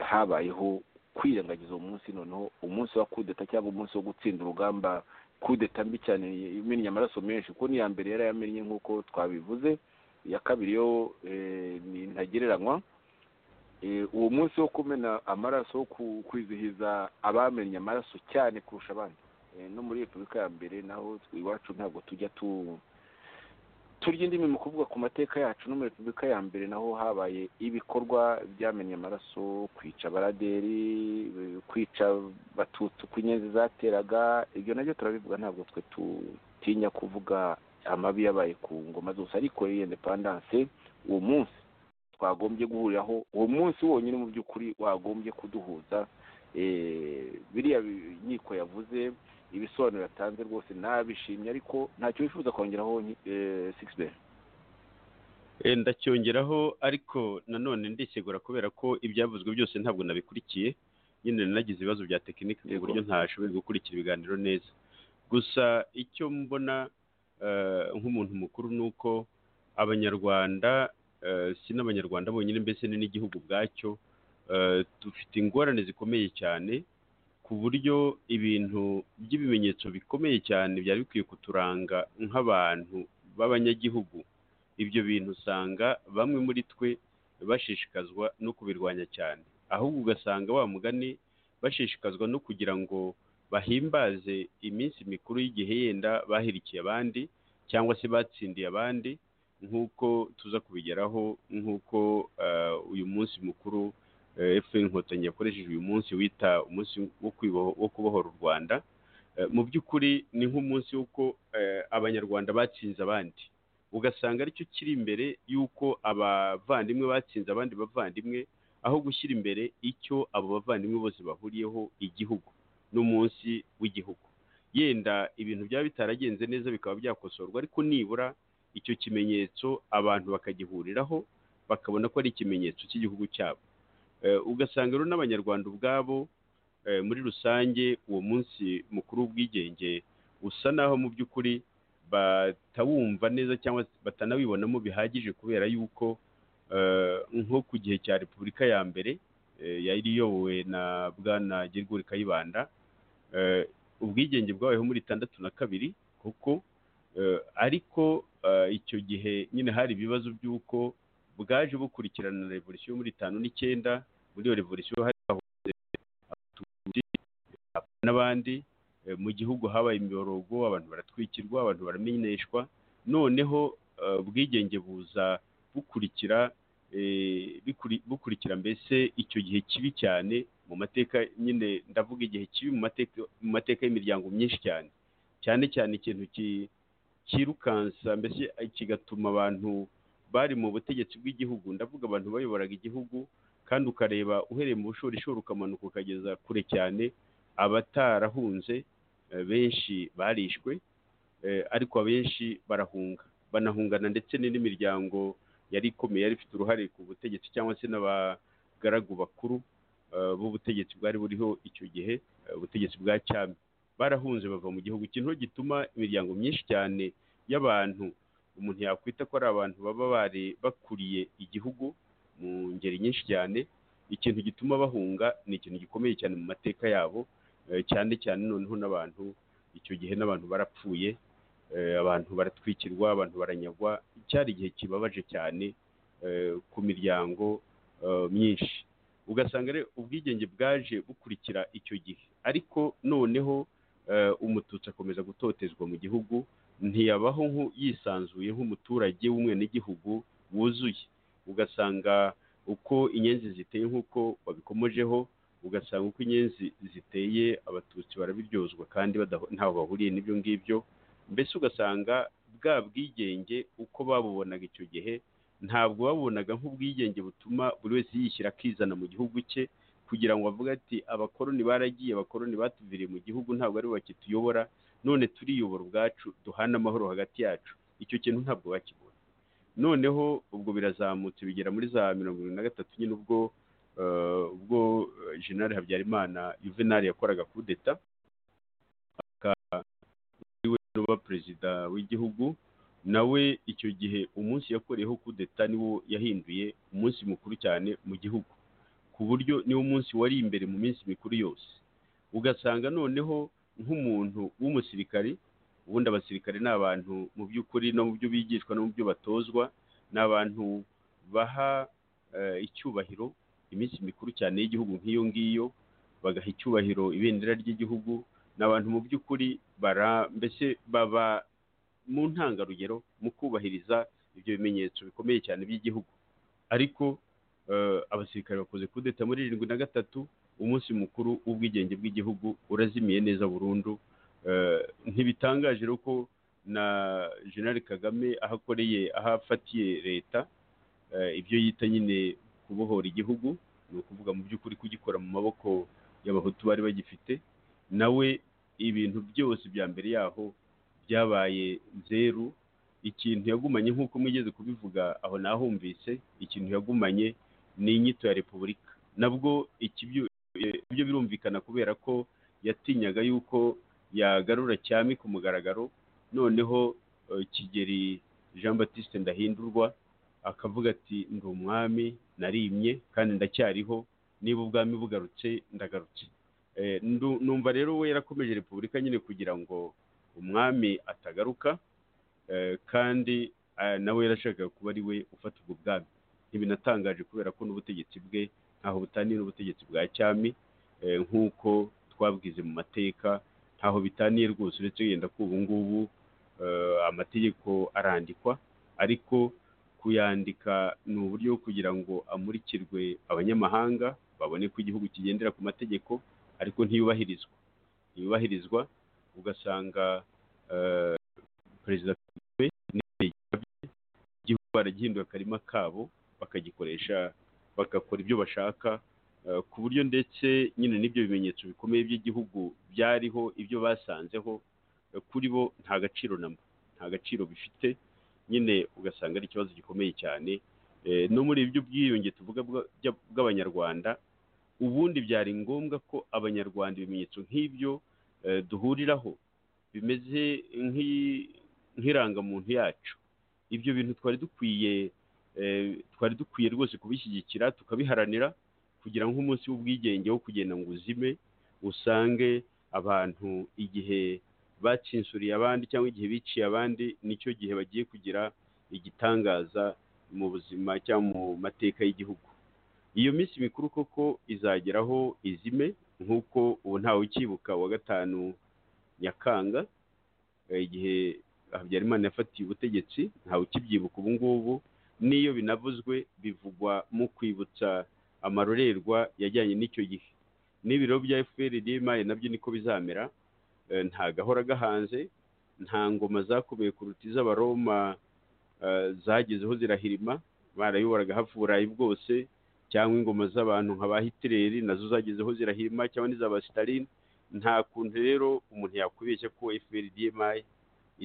habayeho kwirengagiza uwo munsi noneho umunsi wa kudeta cyangwa umunsi wo gutsinda urugamba kudeta mbi cyane imennye amaraso menshi kuko n'iya mbere yari yamennye nk'uko twabivuze iya kabiri yo ntagereranywa uwo munsi wo kumena amaraso wo kwizihiza abamenye amaraso cyane kurusha abandi Eh, no muri repubulika ya mbere naho iwacu ntabwo tujya tu turya indimi mu kuvuga ku mateka yacu no muri repubulika ya mbere naho habaye ibikorwa byamennye amaraso kwica abaraderi eh, kwica batutsi uko inyenzi zateraga ibyo nabyo turabivuga ntabwo twe tutinya kuvuga amabi yabaye ku ngoma zose ariko iyo indepandanse uwo munsi twagombye guhuriraho uwo munsi wonyine mu by'ukuri wagombye kuduhuza Eh, biriya bi- inkiko yavuze ibisobanuro yatanze rwose nabishimye ariko ntacyo bifuza kongeraho sigisi be Eh, ndacyongeraho ariko nanone ndisegura kubera ko ibyavuzwe byose ntabwo nabikurikiye nyine nagize ibibazo bya tekinike ku Yego. buryo ntashoboye gukurikira ibiganiro neza gusa icyo mbona eh, nk'umuntu mukuru ni uko abanyarwanda eh, si n'abanyarwanda bonyine mbese ni n'igihugu ubwacyo eh, dufite ingorane zikomeye cyane ku buryo ibintu by'ibimenyetso bikomeye cyane byari bikwiye kuturanga nk'abantu b'abanyagihugu ibyo bintu usanga bamwe muri twe bashishikazwa no kubirwanya cyane ahubwo ugasanga wa mugani bashishikazwa no kugira ngo bahimbaze iminsi mikuru y'igihe yenda bahirikiye abandi cyangwa se batsindiye abandi nk'uko tuza kubigeraho nk'uko eh, uyu munsi mukuru eh, fpr inkotanyi yakoresheje uyu munsi wita umunsi wo kwiboho- wo kubohora u rwanda Eh, mu by'ukuri ni nk'umunsi w'uko eh, abanyarwanda batsinze abandi ugasanga aricyo kiri imbere y'uko abavandimwe batsinze abandi bavandimwe aho gushyira imbere icyo abo bavandimwe bose bahuriyeho igihugu n'umunsi w'igihugu yenda ibintu byaba bitaragenze neza bikaba byakosorwa ariko nibura icyo kimenyetso abantu bakagihuriraho bakabona ko ari ikimenyetso cy'igihugu cyabo Eh, ugasanga rero n'abanyarwanda ubwabo eh, muri rusange uwo munsi mukuru w'ubwigenge usa naho mu by'ukuri batawumva neza cyangwa se batanawibonamo bihagije kubera yuko eh, nko ku gihe cya repubulika ya mbere eh, yari iyobowe na bwana Girigori Kayibanda eh, ubwigenge bwabayeho muri itandatu na kabiri kuko eh, ariko eh, icyo gihe nyine hari ibibazo by'uko bwaje bukurikirana na revolisiyo yo muri itanu n'icyenda muri iyo revolisiyo hari hahoze abatutsi n'abandi Eh, mu gihugu habaye imiborogo abantu baratwikirwa abantu baramenyeshwa noneho eh, ubwigenge buza bukurikira eh, bikuri- bukurikira mbese icyo gihe kibi cyane mu mateka nyine ndavuga igihe kibi mu mateka mu mateka y'imiryango myinshi cyane cyane cyane ikintu ki- cyirukansa mbese kigatuma abantu bari mu butegetsi bw'igihugu ndavuga abantu bayoboraga igihugu kandi ukareba uhereye mu bushorishori ukamanuka ukageza kure cyane abatarahunze eh, benshi barishwe eh, ariko abenshi barahunga banahungana ndetse ni n'imiryango yari ikomeye yari ifite uruhare ku butegetsi cyangwa se n'abagaragu bakuru eh, b'ubutegetsi bwari buriho icyo gihe eh, ubutegetsi bwa cyami barahunze bava mu gihugu ikintu gituma imiryango myinshi cyane y'abantu umuntu yakwita ko ari abantu baba bari bakuriye igihugu mu ngeri nyinshi cyane ikintu gituma bahunga ni ikintu gikomeye cyane mu mateka yabo eh, cyane cyane noneho n'abantu icyo gihe n'abantu barapfuye eh, abantu baratwikirwa abantu baranyagwa cyari igihe kibabaje cyane eh, ku miryango eh, myinshi ugasanga rero ubwigenge bwaje bukurikira icyo gihe ariko noneho eh, umututsi akomeza gutotezwa mu gihugu ntiyabaho nku- yisanzuye nk'umuturage w'umwenegihugu wuzuye ugasanga uko inyenzi ziteye nk'uko babikomojeho ugasanga uko inyenzi ziteye abatutsi barabiryozwa kandi badaho- ntaho bahuriye n'ibyo ngibyo mbese ugasanga bwa bwigenge uko babubonaga icyo gihe ntabwo babubonaga nk'ubwigenge butuma buri wese yishyira akizana mu gihugu cye kugira ngo avuge ati abakoroni baragiye abakoroni batuviriye mu gihugu ntabwo ari bo bakituyobora none turiyobora ubwacu duhana amahoro hagati yacu icyo kintu ntabwo bakibona noneho ubwo birazamutse bigera muri za mirongo irindwi na gatatu nyine ubwo eh, ubwo eh, jenerali habyarimana juvenali yakoraga kudeta aka- ariwe n'uba perezida w'igihugu nawe icyo gihe umunsi yakoreyeho kudeta niwo yahinduye umunsi mukuru cyane mu gihugu ku buryo niwo munsi wari imbere mu minsi mikuru yose ugasanga noneho nk'umuntu w'umusirikari ubundi abasirikare ni abantu mu by'ukuri no mu byo bigishwa no mu byo batozwa ni abantu baha eh, icyubahiro iminsi mikuru cyane y'igihugu nk'iyo ngiyo bagaha icyubahiro ibendera ry'igihugu ni abantu mu by'ukuri bara mbese baba mu ntangarugero mu kubahiriza ibyo bimenyetso bikomeye cyane by'igihugu ariko eh, abasirikare bakoze kudeta muri irindwi na gatatu umunsi mukuru w'ubwigenge bw'igihugu urazimiye neza burundu Eh, ntibitangaje rero ko na jenerali kagame aho akoreye aho afatiye leta eh, ibyo yita nyine kubohora igihugu ni ukuvuga mu by'ukuri kugikora mu maboko y'abahutu bari bagifite nawe ibintu byose bya mbere yaho byabaye zeru ikintu yagumanye nk'uko mwigeze kubivuga aho nahumvise ikintu yagumanye ni inyito ya repubulika nabwo ikibyo- eh, ibyo birumvikana kubera ko yatinyaga yuko yagarura cyami ku mugaragaro noneho eh, kigeri jean batiste ndahindurwa akavuga ati ndi umwami narimye kandi ndacyariho niba ubwami bugarutse ndagarutse Eh, ndu- numva rero we yarakomeje repubulika nyine kugira ngo umwami atagaruka eh, kandi eh, nawe yarashakaga kuba ari we ufata ubwo bwami ntibinatangaje kubera ko n'ubutegetsi bwe ntaho butaniye n'ubutegetsi bwa cyami eh, nk'uko twabwize mu mateka ntaho bitaniye rwose uretse yenda ko ubu ngubu eh, amategeko arandikwa ariko kuyandika ni uburyo bwo kugira ngo amurikirwe abanyamahanga babone ko igihugu kigendera ku mategeko ariko ntiyubahirizwa ntiyubahirizwa ugasanga eh, perezida Kagame n'inteko bye igihugu baragihindura akarima kabo bakagikoresha bagakora ibyo bashaka eh, ku buryo ndetse nyine n'ibyo bimenyetso bikomeye by'igihugu byariho ibyo basanzeho eh, kuri bo nta gaciro namba nta gaciro bifite nyine ugasanga ari ikibazo gikomeye cyane Eh, no muri ibyo bwiyunge tuvuga bwa- bya- bw'abanyarwanda ubundi byari ngombwa ko abanyarwanda ibimenyetso nk'ibyo eh, duhuriraho bimeze nk'i- nk'irangamuntu yacu ibyo bintu twari dukwiye eh, twari dukwiye rwose kubishyigikira tukabiharanira kugira ngo umunsi w'ubwigenge wo kugenda ngo uzime usange abantu igihe bacinsuriye abandi cyangwa igihe biciye abandi nicyo gihe bagiye kugira igitangaza mu buzima cyangwa mu mateka y'igihugu iyo minsi mikuru koko izageraho izime nk'uko ubu ntawe ukibuka wa gatanu nyakanga eh, igihe habyarimana yafatiye ubutegetsi ntawe ukibyibuka ubu ngubu n'iyo binavuzwe bivugwa mu kwibutsa amarorerwa yajyanye n'icyo gihe n'ibiro bya fpr imari nabyo niko bizamera eh, nta gahora gahanze nta ngoma zakomeye kuruta iz'abaroma eh, zagezeho zirahirima barayoboraga hafi uburayi bwose cyangwa ingoma z'abantu nka ba hitileri nazo zagezeho zirahirima cyangwa n'iza ba sitalini nta kuntu rero umuntu yakubeshya ko fpr dmi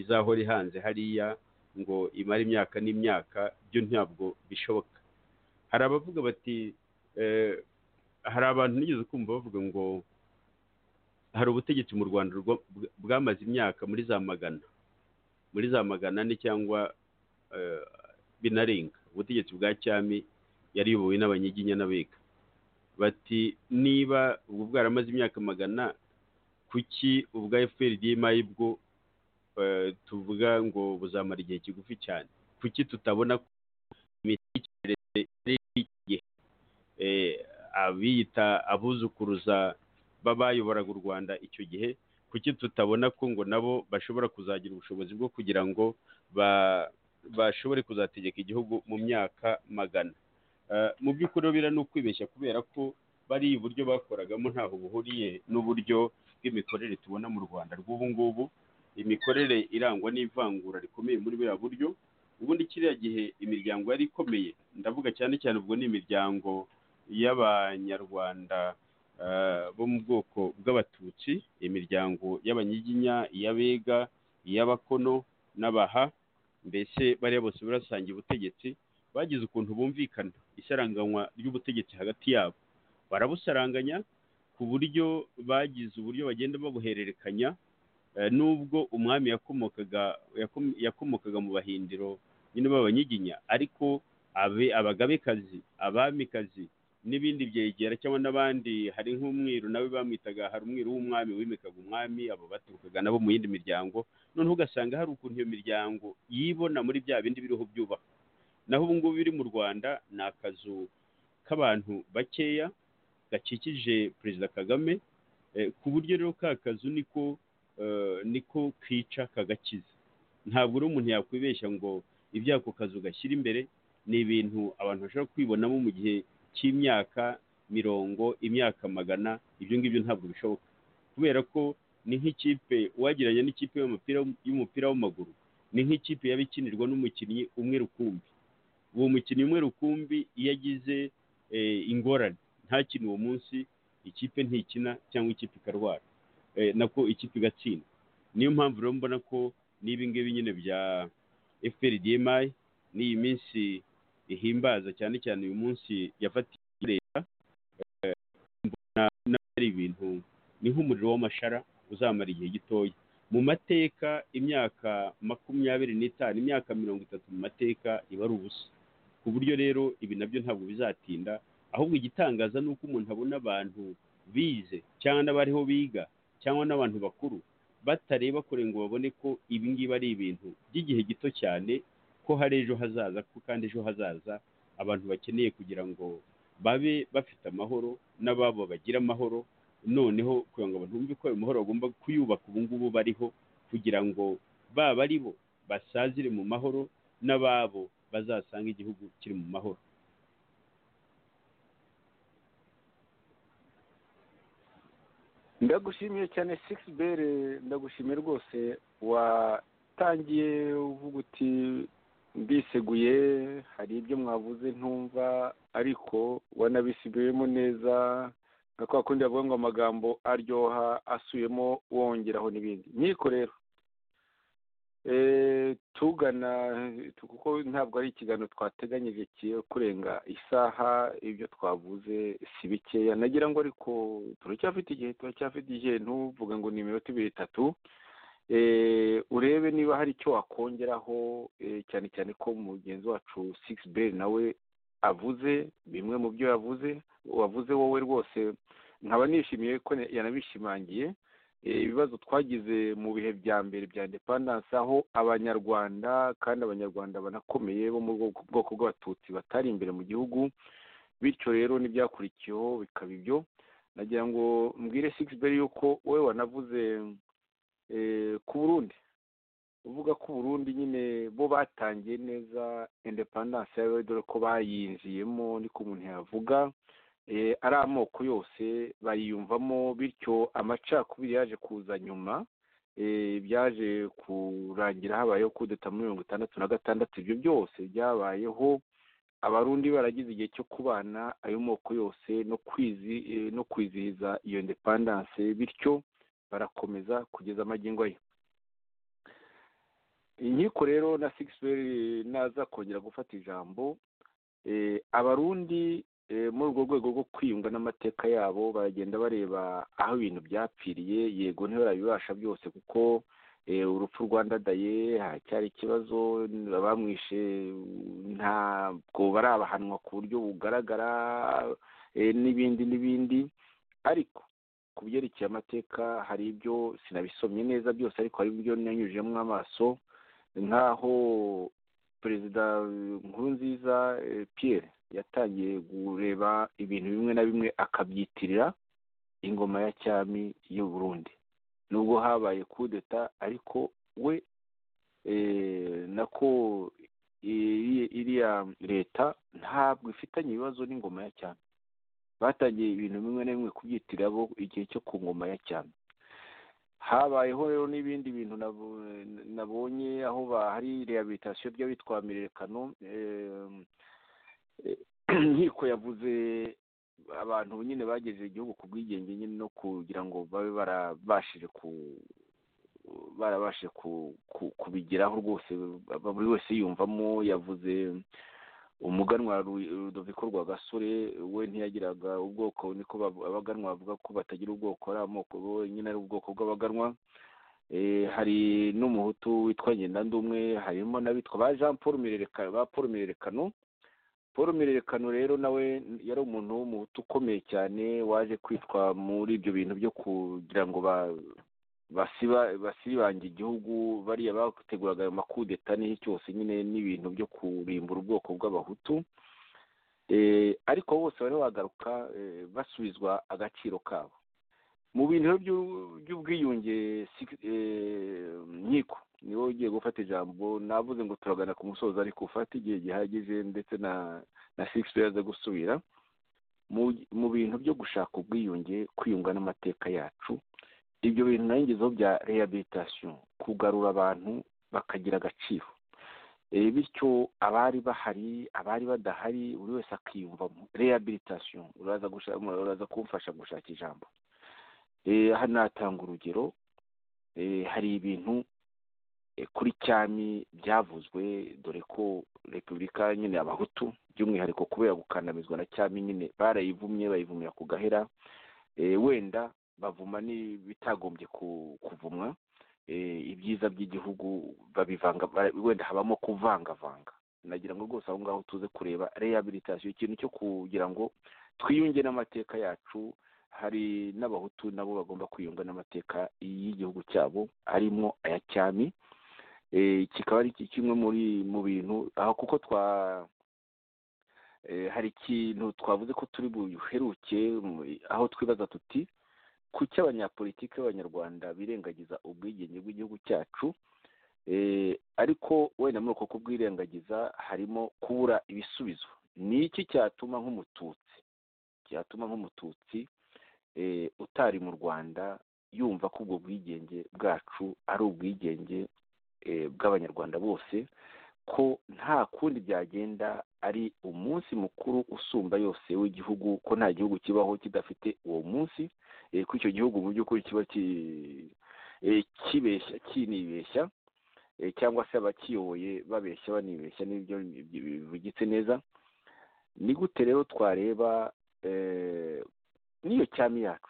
izahora ihanze hariya ngo imare imyaka n'imyaka byo ntabwo bishoboka hari abavuga bati eh, hari abantu nigeze kumva bavuga ngo hari ubutegetsi mu rwanda rwa- bwa- bwamaze imyaka muri za magana muri za magana ane cyangwa eh, binarenga ubutegetsi bwa cyami yariyobowe n'abanyiginya n'abega bati niba ubwo bwaramaze imyaka magana kuki ubwa fprdma bwo eh, tuvuga ngo buzamara igihe kigufi cyane kuki tutabona ko imitekerereze ari iki gihe Eh, abiyita abuzukuruza b'abayoboraga u rwanda icyo gihe kuki tutabona ko ngo nabo bashobora kuzagira ubushobozi bwo kugira ngo ba- bashobore kuzategeka igihugu mu myaka magana Eh, mu by'ukuri rero biriya ni ukwibeshya kubera ko bari uburyo bakoragamo ntaho buhuriye n'uburyo bw'imikorere tubona mu rwanda rw'ubu ngubu imikorere irangwa n'ivangura rikomeye muri buriya buryo ubundi kiriya gihe imiryango yari ikomeye ndavuga cyane cyane ubwo ni imiryango y'abanyarwanda eh, bo mu bwoko bw'abatutsi imiryango y'abanyiginya iy'abega iy'abakono n'abaha mbese bariya bose barasangiye ubutegetsi bagize ukuntu bumvikana isaranganywa ry'ubutegetsi hagati yabo barabusaranganya ku buryo bagize uburyo bagenda babuhererekanya eh, nubwo umwami yakomokaga yakom- yakomokaga mu bahindiro nyine b'abanyiginya ariko abe- abagabekazi abamikazi n'ibindi byegera cyangwa n'abandi hari nk'umwiru nawe bamwitaga hari umwiru w'umwami wimikaga umwami abo baturukaga nabo mu yindi miryango noneho ugasanga hari ukuntu iyo miryango yibona muri bya bindi biriho byubaka naho ubu ngubu biri mu rwanda ni akazu k'abantu bakeya gakikije perezida kagame ku buryo rero ka kazu niko niko kica kagakiza ntabwo rero umuntu yakwibeshya ngo ibyo ako kazu gashyira imbere ni ibintu abantu bashobora kwibonamo mu gihe cy'imyaka mirongo imyaka magana ibyo ngibyo ntabwo bishoboka kubera ko ni nk'ikipe uwagereranya n'ikipe y'umupira w'amaguru ni nk'ikipe yaba ikinirwa n'umukinnyi umwe rukumbi uwo mukinnyi umwe rukumbi iyo agize ingorane ntakine uwo munsi ikipe ntikina cyangwa ikipe ikarwara nako ikipe igatsinda niyo mpamvu rero mbona ko n'ibingibi nyine bya fprdmi n'iyi minsi ihimbaza cyane cyane uyu munsi yafatiye leta mbona ari ibintu ni nk'umuriro w'amashara uzamara igihe gitoya mu mateka imyaka makumyabiri n'itanu imyaka mirongo itatu mu mateka iba ari ubusa ku buryo rero ibi nabyo ntabwo bizatinda ahubwo igitangaza ni uko umuntu abona abantu bize cyangwa n'abariho biga cyangwa n'abantu bakuru batareba kure ngo babone ko ibi ngibi ari ibintu by'igihe gito cyane ko hari ejo hazaza ko kandi ejo hazaza abantu bakeneye kugira ngo babe bafite amahoro n'ababo bagira amahoro noneho kugira ngo abantu bumve ko ayo mahoro bagomba kuyubaka ubu ngubu bariho kugira ngo baba ari bo basazire mu mahoro n'ababo bazasanga igihugu kiri mu mahoro ndagushimiye cyane sigisi bere ndagushimiye rwose watangiye uvuga uti ndiseguye hari ibyo mwavuze ntumva ariko wanabisigayemo neza nka kwa kundi bavuga ngo amagambo aryoha asubiyemo wongeraho n'ibindi nkiko rero tugana kuko ntabwo ari ikiganiro twateganyije kiyo kurenga isaha ibyo twavuze si bikeya nagira ngo ariko turacyafite igihe turacyafite igihe ntuvuga ngo ni iminota ibiri itatu urebe niba hari icyo wakongeraho cyane cyane ko mugenzi wacu sigisi beri nawe avuze bimwe mu byo yavuze wavuze wowe rwose nkaba nishimiye ko yanabishimangiye ibibazo twagize mu bihe bya mbere bya indepandanse aho abanyarwanda kandi abanyarwanda banakomeye bo mu bwoko bw'abatutsi batari imbere mu gihugu bityo rero n'ibyakurikiyeho bikaba ibyo nagira ngo mbwire sigisi beri yuko wowe wanavuze ku burundi uvuga ko uburundi nyine bo batangiye neza indepandanse yawe dore ko bayinjiyemo niko umuntu yavuga ari amoko yose bayiyumvamo bityo amacakubiri yaje kuza nyuma byaje kurangira habayeho kudeta muri mirongo itandatu na gatandatu ibyo byose byabayeho abarundi baragize igihe cyo kubana ayo moko yose no kwizihiza iyo indepandanse bityo barakomeza kugeza amagingo ye inkiko rero na sigisi naza kongera gufata ijambo abarundi muri urwo rwego rwo kwiyunga n'amateka yabo baragenda bareba aho ibintu byapfiriye yego ntibabibasha byose kuko urupfu rwandadaye haracyari ikibazo bamwishe ntabwo barabahanwa ku buryo bugaragara n'ibindi n'ibindi ariko ku byerekeye amateka hari ibyo sinabisomye neza byose ariko hari ibyo nanyujijemo amaso nk'aho perezida nkurunziza Pierre yatangiye kureba ibintu bimwe na bimwe akabyitirira ingoma ya cyami y'u Burundi nubwo habaye kudeta ariko we nako iriya leta ntabwo ifitanye ibibazo n'ingoma ya cyami batangiye ibintu bimwe na bimwe kubyitirira bo igihe cyo ku ngoma ya cyami habayeho rero n'ibindi bintu nabonye aho hari rehabilitasiyo by'abitwa mirerekano nkiko yavuze abantu nyine bagejeje igihugu ku bwigenge nyine no kugira ngo babe barabashije ku barabashije kubigeraho rwose buri wese yiyumvamo yavuze umuganwa rudoviko rwa gasore we ntiyagiraga ubwoko niko abaganwa bavuga ko batagira ubwoko ari amoko nyine ari ubwoko bw'abaganwa hari n'umuhutu witwa ngendandumwe harimo n'abitwa ba jean paul mirerekano ba paul mirerekano paul mirerekano rero nawe yari umuntu w'umuhutu ukomeye cyane waje kwitwa muri ibyo bintu byo kugira ngo basibange igihugu bariya bateguraga ayo makudeta n'iyo cyose nyine n'ibintu byo kurimbura ubwoko bw'abahutu ariko bose bari bagaruka basubizwa agaciro kabo mu bintu by'u- by'ubwiyunge six- eh, nkiko ni wowe ugiye gufata ijambo navuze ngo turagana ku musozo ariko ufate igihe gihagije ndetse na na sigisi yaza gusubira mu mu bintu byo gushaka ubwiyunge kwiyunga n'amateka yacu ibyo bintu nayo ngezeho bya rehabilitation kugarura abantu bakagira agaciro Eh, bityo abari bahari abari badahari buri wese akiyumvamo rehabilitation uraza gusha- uraza kumfasha gushaka ijambo Eh, aha natanga urugero Eh, hari ibintu eh, kuri cyami byavuzwe dore ko repubulika nyine abahutu by'umwihariko kubera gukandamizwa na cyami nyine barayivumye bayivumira ku gahera Eh, wenda bavuma n'ibitagombye ku- kuvumwa eh, ibyiza by'igihugu babivanga bara- wenda habamo kuvangavanga nagira ngo rwose aho ngaho tuze kureba rehabilitation ikintu cyo kugira ngo twiyunge n'amateka yacu hari n'abahutu nabo bagomba kwiyunga n'amateka y'igihugu cyabo arimo aya cyami Eh, kikaba ari ki- kimwe muri mu bintu aho kuko twa eh, hari ikintu twavuze ko turi buheruke mu- aho twibaza tuti kuki abanyapolitiki b'abanyarwanda birengagiza ubwigenge bw'igihugu cyacu Eh, ariko wenda muri uko kubwirengagiza harimo kubura ibisubizo ni iki cyatuma nk'umututsi cyatuma nk'umututsi eh, utari mu rwanda yumva ko ubwo bwigenge bwacu ari ubwigenge eh, bw'abanyarwanda bose ko nta kundi byagenda ari umunsi mukuru usumba yose w'igihugu ko nta gihugu kibaho kidafite uwo munsi eh, ko icyo gihugu mu by'ukuri kiba ki- eh, kibeshya kinibeshya eh, cyangwa se abakiyoboye babeshya banibeshya n'ibyo bivugitse neza ni gute rero twareba eh, n'iyo cyami yacu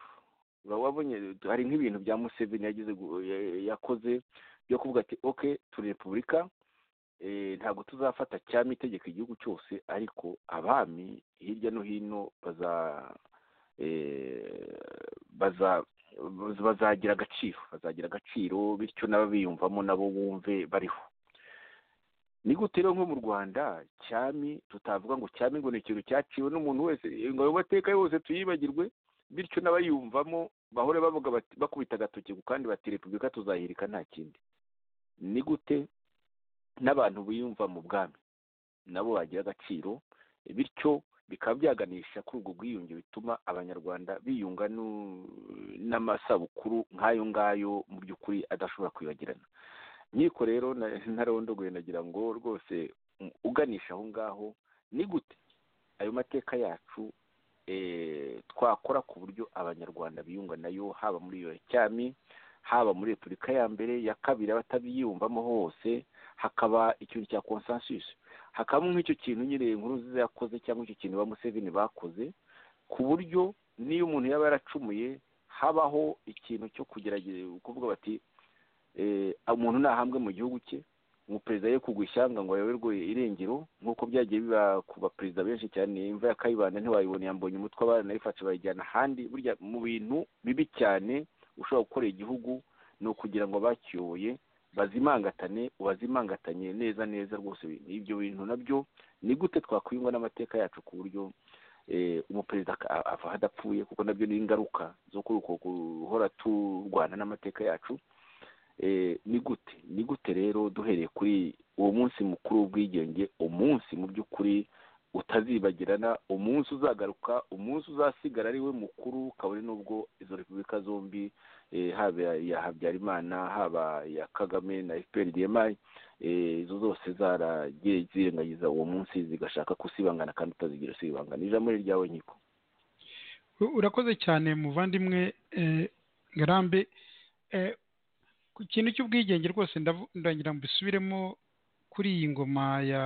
Uba wabonye hari nk'ibintu bya museveni yagize gu- ya- yakoze byo kuvuga ati ok turi repubulika eh, ntabwo tuzafata cyami itegeka igihugu cyose ariko abami hirya no hino baza eh, baza baz- bazagira agaciro bazagira agaciro bityo n'ababiyumvamo nabo bumve bariho ni gute rero nko mu rwanda cyami tutavuga ngo cyami ngo ni ikintu cyaciwe n'umuntu wese ngo ayo mateka yose tuyibagirwe bityo n'abayumvamo bahore bavuga bati bakubita agatoki ku kandi bati repubulika tuzahirika nta kindi ni gute n'abantu biyumva mu bwami nabo bagira agaciro bityo bikaba byaganisha kuri ubwo bwiyunge bituma abanyarwanda biyunga nu- n'amasabukuru nk'ayo ngayo mu by'ukuri adashobora kwibagirana nkiko rero na- ntarondogoye nagira ngo rwose mm, uganisha aho ngaho ni gute ayo mateka yacu eh, twakora ku buryo abanyarwanda biyunga nayo haba muri iyo cyami haba muri repubulika ya mbere ya kabiri abatabiyumvamo hose hakaba ikintu cya consensus hakabamo nk'icyo kintu nyine inkuru nziza yakoze cyangwa icyo kintu ba Museveni bakoze ku buryo n'iyo umuntu yaba yaracumuye habaho ikintu cyo kugerageza kuvuga bati eh, umuntu nahambwe mu gihugu cye umuperezida ye kugwa ishyanga ngo ayoberwe irengero nk'uko byagiye biba ku baperezida benshi cyane imva ya kayibanda ntiwayibona yambonye umutwe abana nayifashe bayijyana ahandi burya mu bintu bibi cyane ushobora gukorera igihugu ni ukugira ngo abakiyoboye bazimangatane ubazimangatanye neza neza rwose ibyo bintu nabyo ni gute twakwiyungwa n'amateka yacu ku buryo eh, umuperezida aka- avaho adapfuye kuko nabyo ni ingaruka zo kuri uko guhora turwana n'amateka yacu Eh, ni gute ni gute rero duhereye kuri uwo munsi mukuru w'ubwigenge umunsi mu by'ukuri utazibagirana umunsi uzagaruka umunsi uzasigara ari we mukuru kabone n'ubwo izo repubulika zombi eh, haba iya habyarimana haba iya kagame na fpr dmi eh, izo zose zaragiye zirengagiza uwo munsi zigashaka kusibangana kandi utazigira usibangana ijambo ni ryawe nkiko U- urakoze cyane muvandimwe eh, ngarambe Eh, ku kintu cy'ubwigenge rwose ndavu- ndagira ngo mbisubiremo kuri iyi ngoma ya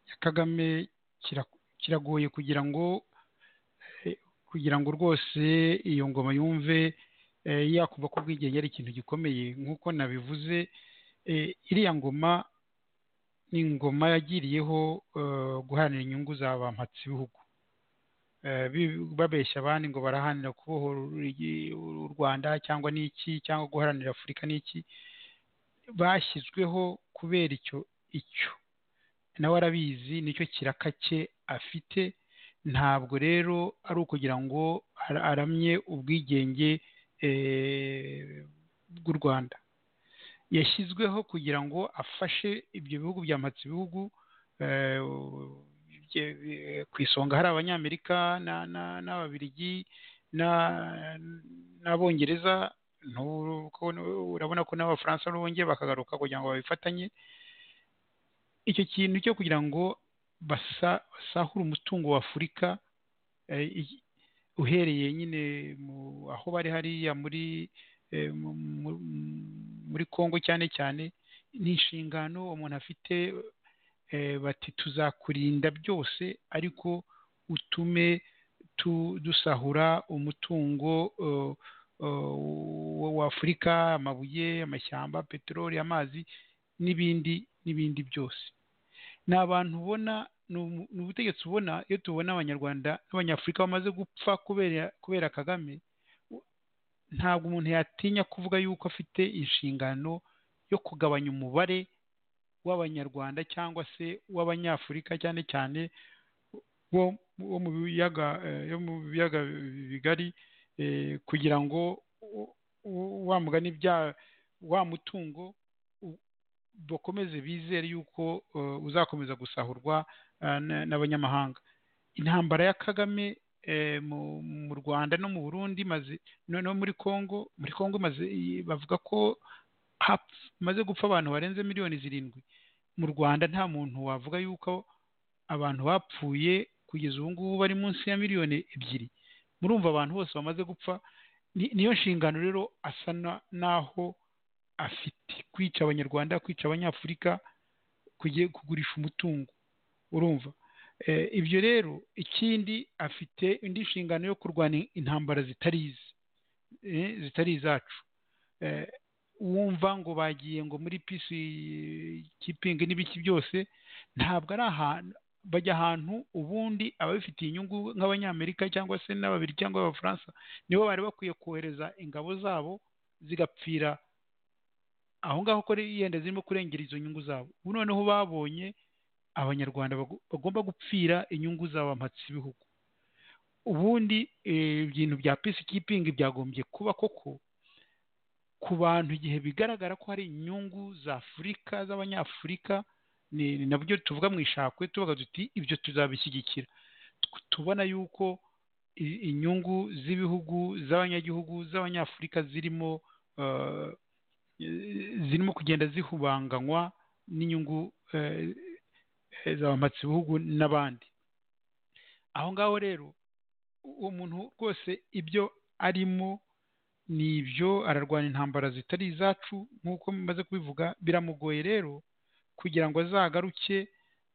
ya kagame kira- kiragoye kugira ngo eh, kugira ngo rwose iyo ngoma yumve eh, yakumva ko ubwigenge ari ikintu gikomeye nk'uko nabivuze eh, iriya ngoma ni ingoma yagiriyeho eh, guharanira inyungu za ba mpatsibihugu Eh, bi- babeshya abandi ngo baraharanira kubohora igi- u rwanda cyangwa n'iki cyangwa guharanira afurika n'iki bashyizweho kubera icyo icyo nawe arabizi nicyo kiraka cye afite ntabwo rero ari ukugira ngo ara- aramye ubwigenge bw'u rwanda yashyizweho kugira ngo afashe ibyo bihugu byamatse ibihugu eh, bye- bye- ku isonga hari abanyamerika na- na- n'ababiligi na- n'abongereza ntu- ko- urabona ko n'abafaransa bongeye bakagaruka kugira ngo babifatanye icyo kintu cyo kugira ngo basa- basahure umutungo wa afurika eh, i- uhereye nyine mu- aho bari hariya muri eh, mu- mu- muri congo cyane cyane ni inshingano umuntu afite eh, bati tuzakurinda byose ariko utume tu- dusahura umutungo eh, eh, wa- wa afurika amabuye amashyamba peteroli amazi n'ibindi n'ibindi byose ni abantu ubona ni umu- ni ubutegetsi ubona iyo tubona abanyarwanda n'abanyafurika bamaze gupfa kubera kubera kagame u- ntabwo umuntu yatinya kuvuga yuko afite inshingano yo kugabanya umubare w'abanyarwanda cyangwa se w'abanyafurika cyane cyane bo bo mu biyaga eh, yo mu biyaga bigari eh, kugira ngo u- u- wa mugani bya wa mutungo u- bakomeze bizere yuko eh, uzakomeza gusahurwa eh, n- n'abanyamahanga intambara ya kagame eh, mu- mu rwanda no mu burundi maze no no muri congo muri congo maze bavuga ko hap- maze gupfa abantu barenze miliyoni zirindwi mu rwanda nta muntu wavuga yuko abantu bapfuye kugeza ubu ngubu bari munsi ya miliyoni ebyiri murumva abantu bose bamaze gupfa ni- niyo nshingano rero asa na- naho afite kwica abanyarwanda kwica abanyafurika kugiye kugurisha umutungo urumva Eh, ibyo rero ikindi afite indi nshingano yo kurwana intambara zitari ize Eh, zitari izacu Eh, wumva ngo bagiye ngo muri pisi kipingi n'ibiki byose ntabwo ari ahantu bajya ahantu ubundi ababifitiye inyungu nk'abanyamerika cyangwa se n'ababiri cyangwa abafaransa nibo bari bakwiye kohereza ingabo zabo zigapfira aho ngaho ko yenda zirimo kurengera izo nyungu zabo ubu noneho babonye abanyarwanda bago- bagomba gupfira inyungu z'abamatsi ibihugu ubundi eh, ibintu bya pisi kipingi byagombye kuba koko ku bantu igihe bigaragara ko hari inyungu za afurika z'abanyafurika ni ni nabyo tuvuga mu ishakwe tuvuga tuti ibyo tuzabishyigikira Tu- tubona yuko i- inyungu z'ibihugu z'abanyagihugu z'abanyafurika zirimo eh, zirimo kugenda zihubanganywa n'inyungu eh, eh, zabamatse ibihugu n'abandi aho ngaho rero uwo muntu rwose ibyo arimo ni ibyo ararwana intambara zitari izacu nk'uko mumaze kubivuga biramugoye rero kugira ngo azagaruke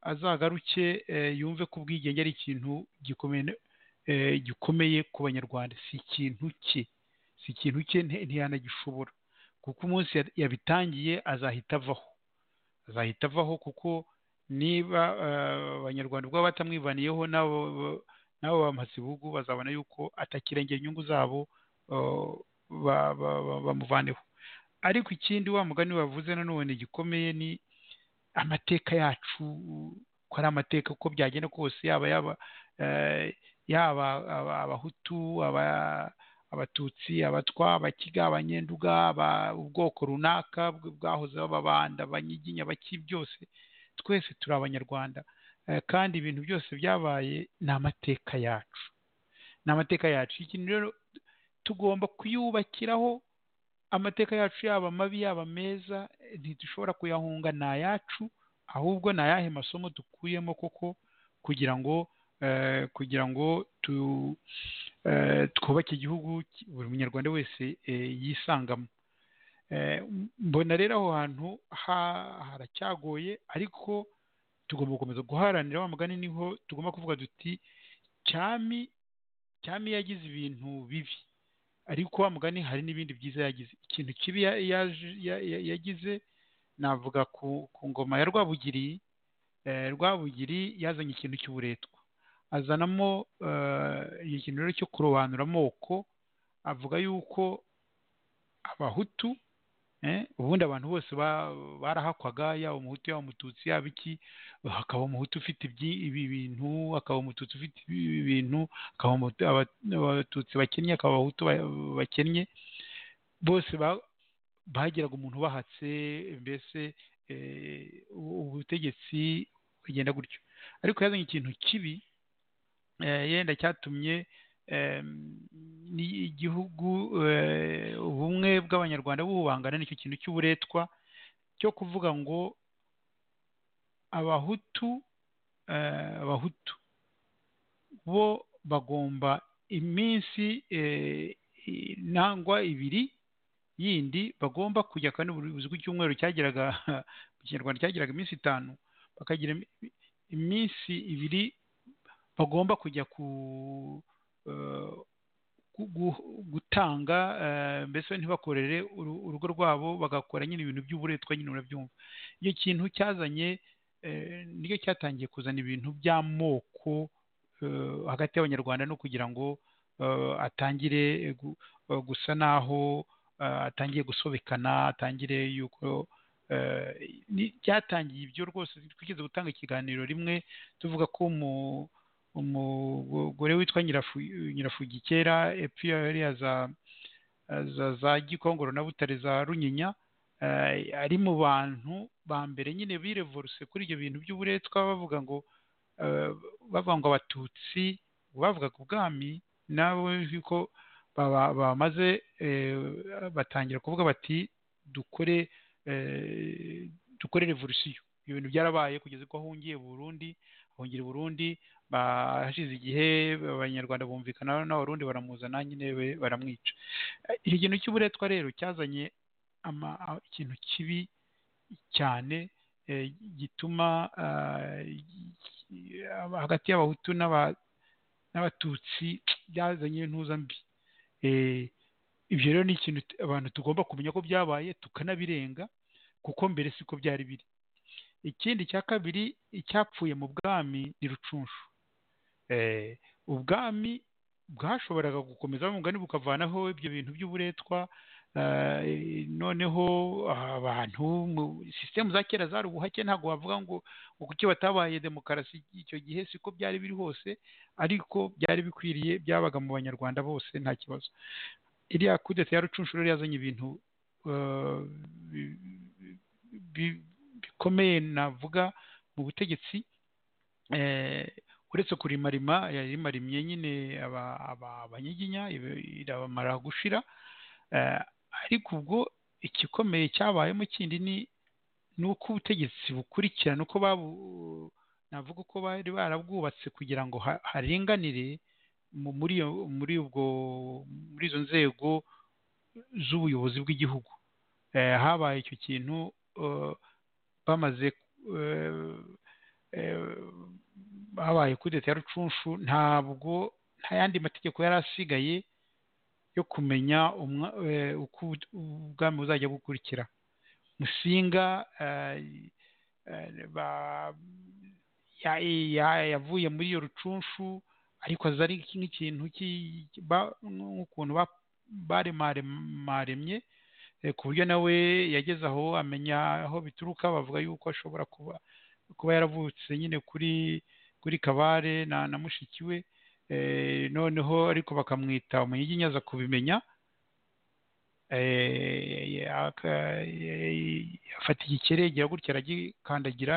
azagaruke eh, yumve ko ubwigenge ari ikintu gikomeye eh, gikomeye ku banyarwanda si ikintu cye si ikintu cye nti- ntiyanagishobora kuko umunsi ya- yabitangiye azahita avaho azahita avaho kuko niba eh, abanyarwanda ubwabo batamwivaniyeho nabo nabo bamuhatse ibihugu bazabona yuko atakirengera inyungu zabo eh, ba- ba- ba- bamuvaneho ariko ikindi wa mugani wavuze nanone gikomeye ni amateka yacu ko ari amateka uko byagenda kose yaba yaba eh, yaba aba- abahutu aba- abatutsi abatwa abakiga abanyenduga aba- ubwoko runaka bw- bwahoze bababanda abanyiginya abaki byose twese turi abanyarwanda Eh, kandi ibintu byose byabaye ni amateka yacu ni amateka yacu ikintu rero tugomba kuyubakiraho amateka yacu yaba mabi yaba meza eh, ntidushobora kuyahunga ni ayacu ahubwo ni ayahe masomo dukuyemo koko kugira ngo eh, kugira ngo tu eh, twubake igihugu ki- buri munyarwanda wese eh, yisangamo Eh, mbona rero aho hantu ha- haracyagoye ariko tugomba gukomeza guharanira wa mugani niho tugomba kuvuga duti cyami cyami yagize ibintu bibi ariko wa mugani hari n'ibindi byiza yagize ikintu kibi ya- yaje- ya- ya- yagize navuga ku ku ngoma ya rwabugiri eh, rwabugiri yazanye ikintu cy'uburetwa azanamo eh, ikintu rero cyo kurobanura amoko avuga yuko abahutu eh, ubundi abantu bose ba- barahakwaga yaba umuhutu yaba umututsi yaba iki hakaba umuhutu ufite ibyi- ibi bintu hakaba umututsi ufite ibi bintu hakaba Abahutu- Aba- abatutsi bakennye hakaba abahutu ba- bakennye bose ba- bagiraga umuntu ubahatse mbese eh, ubu- ubutegetsi bugenda gutyo ariko yazanye ikintu kibi eh, yenda cyatumye em, ni- igihugu eh, ubumwe bw'abanyarwanda buhubangana nicyo kintu cy'uburetwa cyo kuvuga ngo abahutu eh, abahutu bo bagomba iminsi eh, i- nangwa ibiri yindi bagomba kujya kandi buri buzwi icyumweru cyageraga mu kinyarwanda cyageraga iminsi itanu bakagira imi- iminsi ibiri bagomba kujya ku eh, gu- gu- gutanga eh, mbese ntibakorere uru- urugo rwabo bagakora nyine ibintu by'uburetwa nyine urabyumva icyo kintu cyazanye eh, nicyo cyatangiye kuzana ibintu by'amoko eh, hagati y'abanyarwanda no kugira ngo eh, atangire gu- eh, gusa naho eh, atangiye gusobekana atangire yuko eh, ni- byatangiye ibyo rwose twigeze gutanga ikiganiro rimwe tuvuga ko mu umugore witwa Nyirafu- nyirafugikera epfo hariya za za za gikongoro na butare za runyinya eh, ari mu bantu ba mbere nyine birevoruse kuri ibyo bintu by'uburetwa bavuga ngo eh, bavuga ngo abatutsi bavugaga ubwami nabo yuko baba- bamaze eh, batangira kuvuga bati dukore eh, dukore revolusiyo ibyo bintu byarabaye kugeza ubwo ahungiye burundi ahungira i burundi hashize igihe abanyarwanda bumvikana n'abarundi baramuzana nyine we- baramwica Eh, icyo kintu cy'uburetwa rero cyazanye ama- a- ikintu kibi cyane eh, gituma ah, gi- aba- hagati y'abahutu n'aba- n'abatutsi byazanye intuza mbi Eh, ibyo rero ni ikintu t- abantu tugomba kumenya ko byabaye tukanabirenga kuko mbere siko byari biri ikindi cya kabiri icyapfuye mu bwami ni rucunshu Eh, ubwami bwashoboraga gukomeza wa mugani bukavanaho ibyo bintu by'uburetwa eh, noneho abantu mu- sisitemu za kera zari ubuhake ntabwo wavuga ngo ngo kuki batabaye demokarasi icyo gihe siko byari biri hose ariko byari bikwiriye byabaga mu banyarwanda bose nta kibazo iriya kudeta ya rucunshu rero yazanye ibintu eh, bi- bi- bikomeye navuga mu butegetsi eh, uretse kurimarima yarimarimye nyine aba- aba- abanyiginya ibe- irabamara gushira eh, ariko ubwo igikomeye cyabayemo kindi ni ni uko ubutegetsi bukurikirana uko babu- navuga ko bari barabwubatse kugira ngo ha- harenganire mu- muri iyo muri ubwo muri izo nzego z'ubuyobozi bw'igihugu Eh, habaye icyo kintu eh, bamaze eh, eh, habaye kudeta ya rucunshu ntabwo nta yandi mategeko yari asigaye yo kumenya umwa- eh, uko ubut- ubwami buzajya bukurikira musinga eh, eh, ba- ya- ya- yavuye muri iyo rucunshu ariko aza ari nk'ikintu cy'i- ba- nk'ukuntu ba- baremaremye eh, ku buryo nawe yageze aho amenya aho bituruka bavuga yuko ashobora kuba kuba yaravutse nyine kuri kuri kabare na na mushiki we eh, noneho ariko bakamwita umunyiginya aza kubimenya eh, aka- eh, afata igikere agira gutya aragikandagira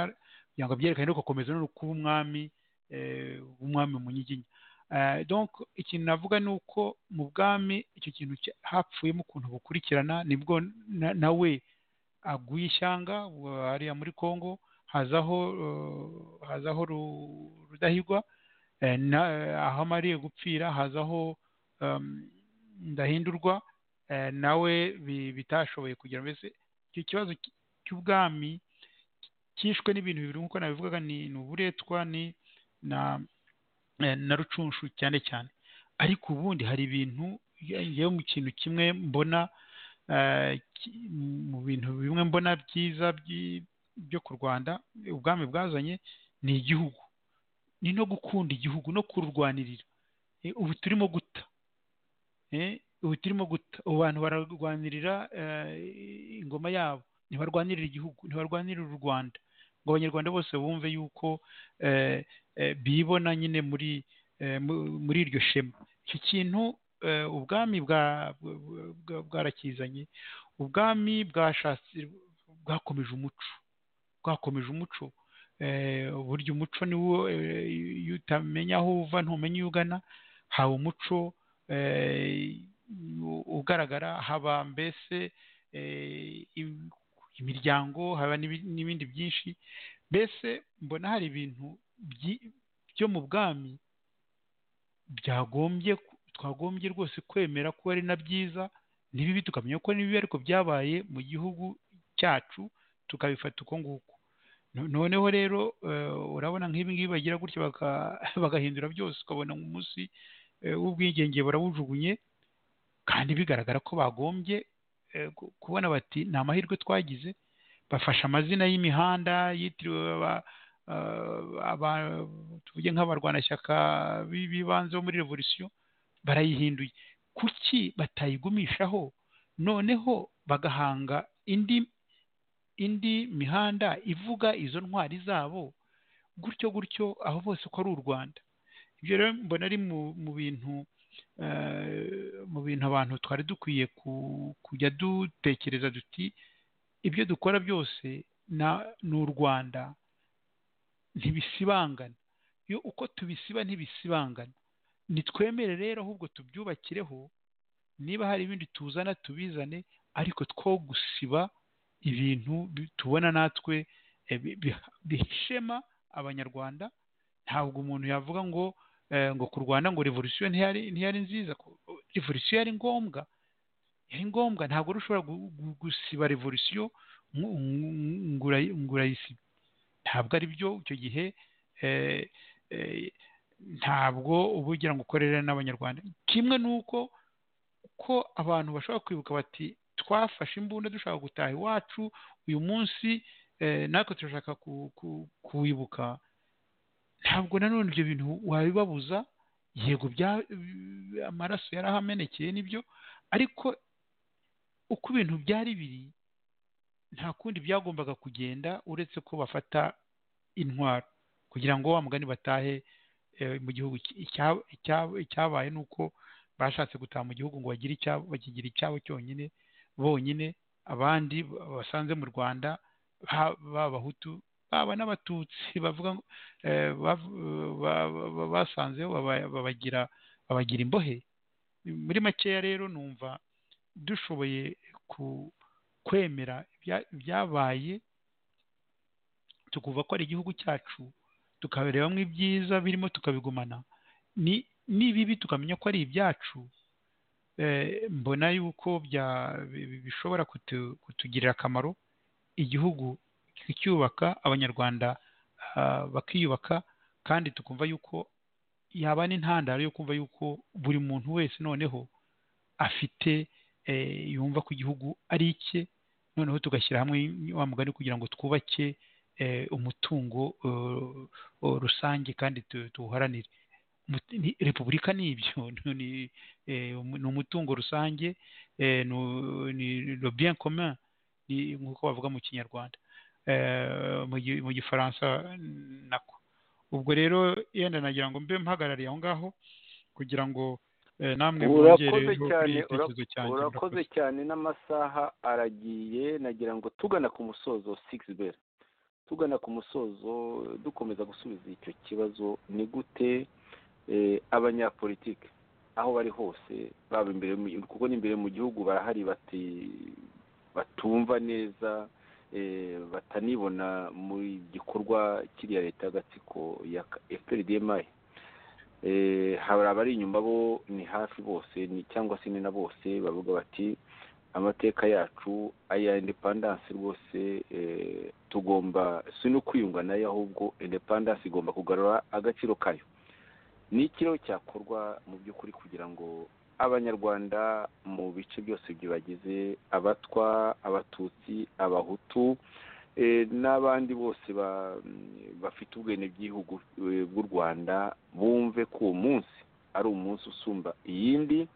kugira ngo abyerekane ariko akomeza no kuba umwami eh, umwami munyiginya Eh, donc ikintu navuga ni uko mu bwami icyo kintu cya- hapfuyemo ukuntu bukurikirana nibwo na- nawe aguye ishyanga wa- hariya muri congo hazaho eh, hazaho Ru- rudahigwa eh, na- aho amariye gupfira hazaho em, ndahindurwa eh, nawe bi- bitashoboye kugira mbese icyo kibazo cy- cy'ubwami cyishwe n'ibintu bibiri nk'uko nabivugaga ni ni uburetwa ni na eh, na rucunshu cyane cyane ariko ubundi hari ibintu njyewe mu kintu kimwe mbona eh, ki- mu bintu bimwe mbona byiza byi- byo ku rwanda ubwami bwazanye ni igihugu ni no gukunda igihugu no kururwanirira Eh, ubu turimo guta Eh, ubu turimo guta ubu bantu bararwanirira eh, ingoma yabo ntibarwanirira igihugu ntibarwanirira u rwanda ngo abanyarwanda bose bumve yuko eh, eh, bibona nyine muri eh, mu- muri iryo shema icyo kintu ubwami bwa bwarakizanye ubwami bwashatse bwakomeje umuco bwakomeje umuco burya umuco niwo iyo utamenya aho uva ntumenya iyo ugana haba umuco ugaragara haba mbese imiryango haba n'ibindi byinshi mbese mbona hari ibintu byo mu bwami byagombye twagombye rwose kwemera ko ari na byiza n'ibibi tukamenya ko n'ibibi ariko byabaye mu gihugu cyacu tukabifata uko nguko noneho rero urabona nk'ibi ngibi bagira gutya bagahindura byose ukabona umunsi w'ubwigenge barawujugunye kandi bigaragara ko bagombye kubona bati ni amahirwe twagize bafashe amazina y'imihanda yitiriwe tuvuge nk'abarwanashyaka b'ibanze bo muri revolisiyo barayihinduye kuki batayigumishaho noneho bagahanga indi indi mihanda ivuga izo ntwari zabo gutyo gutyo aho hose uko ari u rwanda ibyo rero mbona ari mu bintu mu bintu abantu twari dukwiye kujya dutekereza duti ibyo dukora byose ni u rwanda ntibisibangana iyo uko tubisiba ntibisibangana nitwemere rero ahubwo tubyubakireho niba hari ibindi tuzana tubizane ariko two gusiba ibintu tubona natwe bihishema abanyarwanda ntabwo umuntu yavuga ngo ngo ku rwanda ngo revolisiyo ntiyari nziza revolisiyo yari ngombwa yari ngombwa ntabwo ushobora gusiba revolisiyo ngo urayisiba ntabwo ari byo icyo gihe ntabwo uba ugira ngo ukorere n'abanyarwanda kimwe n'uko ko abantu bashobora kwibuka bati twafashe imbunda dushaka gutaha iwacu uyu munsi natwe turashaka kuwibuka ntabwo nanone ibyo bintu wabibabuza yego amaraso yarahamenekeye nibyo ariko uko ibintu byari biri nta kundi byagombaga kugenda uretse ko bafata intwaro kugira ngo wa mugani batahe mu gihugu icyabaye ni uko bashatse gutaha mu gihugu ngo bagire icyabo bakigira icyabo cyonyine bonyine abandi basanze mu rwanda b'abahutu baba n'abatutsi bavuga basanzeho babagira babagira imbohe muri makeya rero numva dushoboye kwemera ibyabaye tukumva ko ari igihugu cyacu tukabirebamo ibyiza birimo tukabigumana n'ibibi tukamenya ko ari ibyacu mbona yuko bishobora kutugirira akamaro igihugu kicyubaka abanyarwanda bakiyubaka kandi tukumva yuko yaba n'intandaro yo kumva yuko buri muntu wese noneho afite yumva ko igihugu ari icye noneho tugashyira hamwe wa mugani kugira ngo twubake umutungo rusange kandi tuwuharanire repubulika ni ibyo ni umutungo rusange ni bien commun nk'uko bavuga mu kinyarwanda mu gifaransa nako ubwo rero yenda nagira ngo mbe mpagarariye aho ngaho kugira ngo namwe urakoze cyane urakoze cyane n'amasaha aragiye nagira ngo tugana ku musozo sigisi beri tugana ku musozo dukomeza gusubiza icyo kibazo ni gute abanyapolitiki aho bari hose baba imbere kuko n'imbere mu gihugu barahari bati batumva neza batanibona mu gikorwa kiriya leta y'agatsiko ya efuperi hari abari inyuma bo ni hafi bose ni cyangwa se ni na bose bavuga bati amateka yacu aya indepandansi rwose tugomba si no kwiyunga nayo ahubwo indepandansi igomba kugarura agaciro kayo ni ikiriho cyakorwa mu by'ukuri kugira ngo abanyarwanda mu bice byose bibagize abatwa abatutsi abahutu n'abandi bose bafite ubwenegihugu bw'u rwanda bumve ko uwo munsi ari umunsi usumba iyindi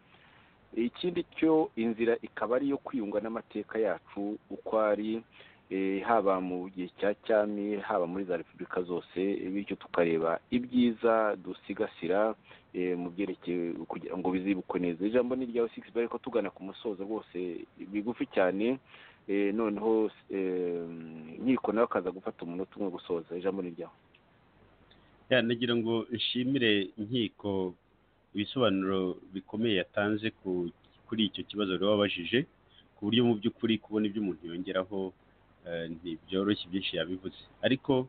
ikindi cyo inzira ikaba ari iyo kwiyunga n'amateka yacu uko ari eh, haba mu gihe cya cyami haba muri za repubulika zose bityo tukareba ibyiza dusigasira eh, mu byerekeye kugira ngo bizibukwe neza ijambo ni iryawe sigisi ariko tugana ku musozo rwose bigufi cyane eh, noneho eh, nkiko nawe akaza gufata umunota umwe gusoza ijambo ni iryawe Ya, nagira ngo nshimire inkiko ibisobanuro bikomeye yatanze ku- kuri icyo kibazo wari wabajije ku buryo mu by'ukuri kubona ibyo umuntu yongeraho eh, ntibyoroshye byinshi yabivuze ariko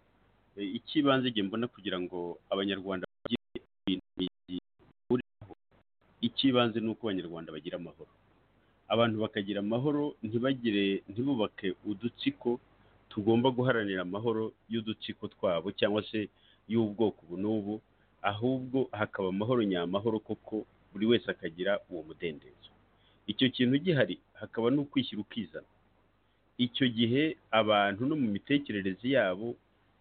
eh, icy'ibanze ngiye mbona kugira ngo abanyarwanda bagire ibintu bihuriraho icy'ibanze ni uko abanyarwanda bagira amahoro abantu bakagira amahoro ntibagire ntibubake udutsiko tugomba guharanira amahoro y'udutsiko twabo cyangwa se y'ubwoko ubu n'ubu ahubwo hakaba amahoro nyamahoro koko buri wese akagira uwo mudendezo icyo kintu gihari hakaba n'ukwishyira ukizana icyo gihe abantu no mu mitekerereze yabo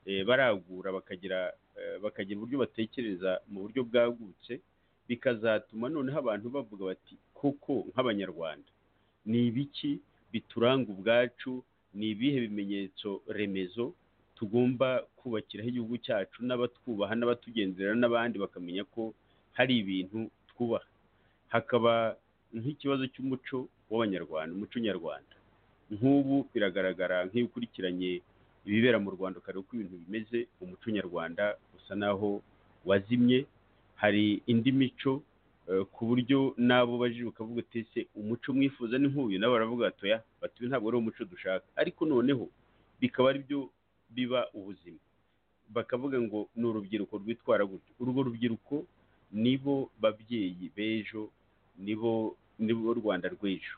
eh, baragura bakagira eh, bakagira uburyo batekereza mu buryo bwagutse bikazatuma noneho abantu bavuga bati koko nk'abanyarwanda ni ibiki bituranga ubwacu ni ibihe bimenyetso remezo tugomba kubakiraho igihugu cyacu n'abatwubaha n'abatugendera n'abandi bakamenya ko hari ibintu twubaha hakaba nk'ikibazo cy'umuco w'abanyarwanda umuco nyarwanda nk'ubu biragaragara nk'iyo ukurikiranye ibibera mu rwanda ukareba uko ibintu bimeze umuco nyarwanda usa naho wazimye hari indi mico eh, ku buryo n'abo ubajije ukavuga uti ese umuco mwifuza ni nk'uyu nabo baravuga bati oya bati uyu ntabwo ari wo muco dushaka ariko noneho bikaba ari byo biba ubuzima bakavuga ngo ni urubyiruko rwitwara gutyo urwo rubyiruko nibo babyeyi b'ejo nibo nibo rwanda rw'ejo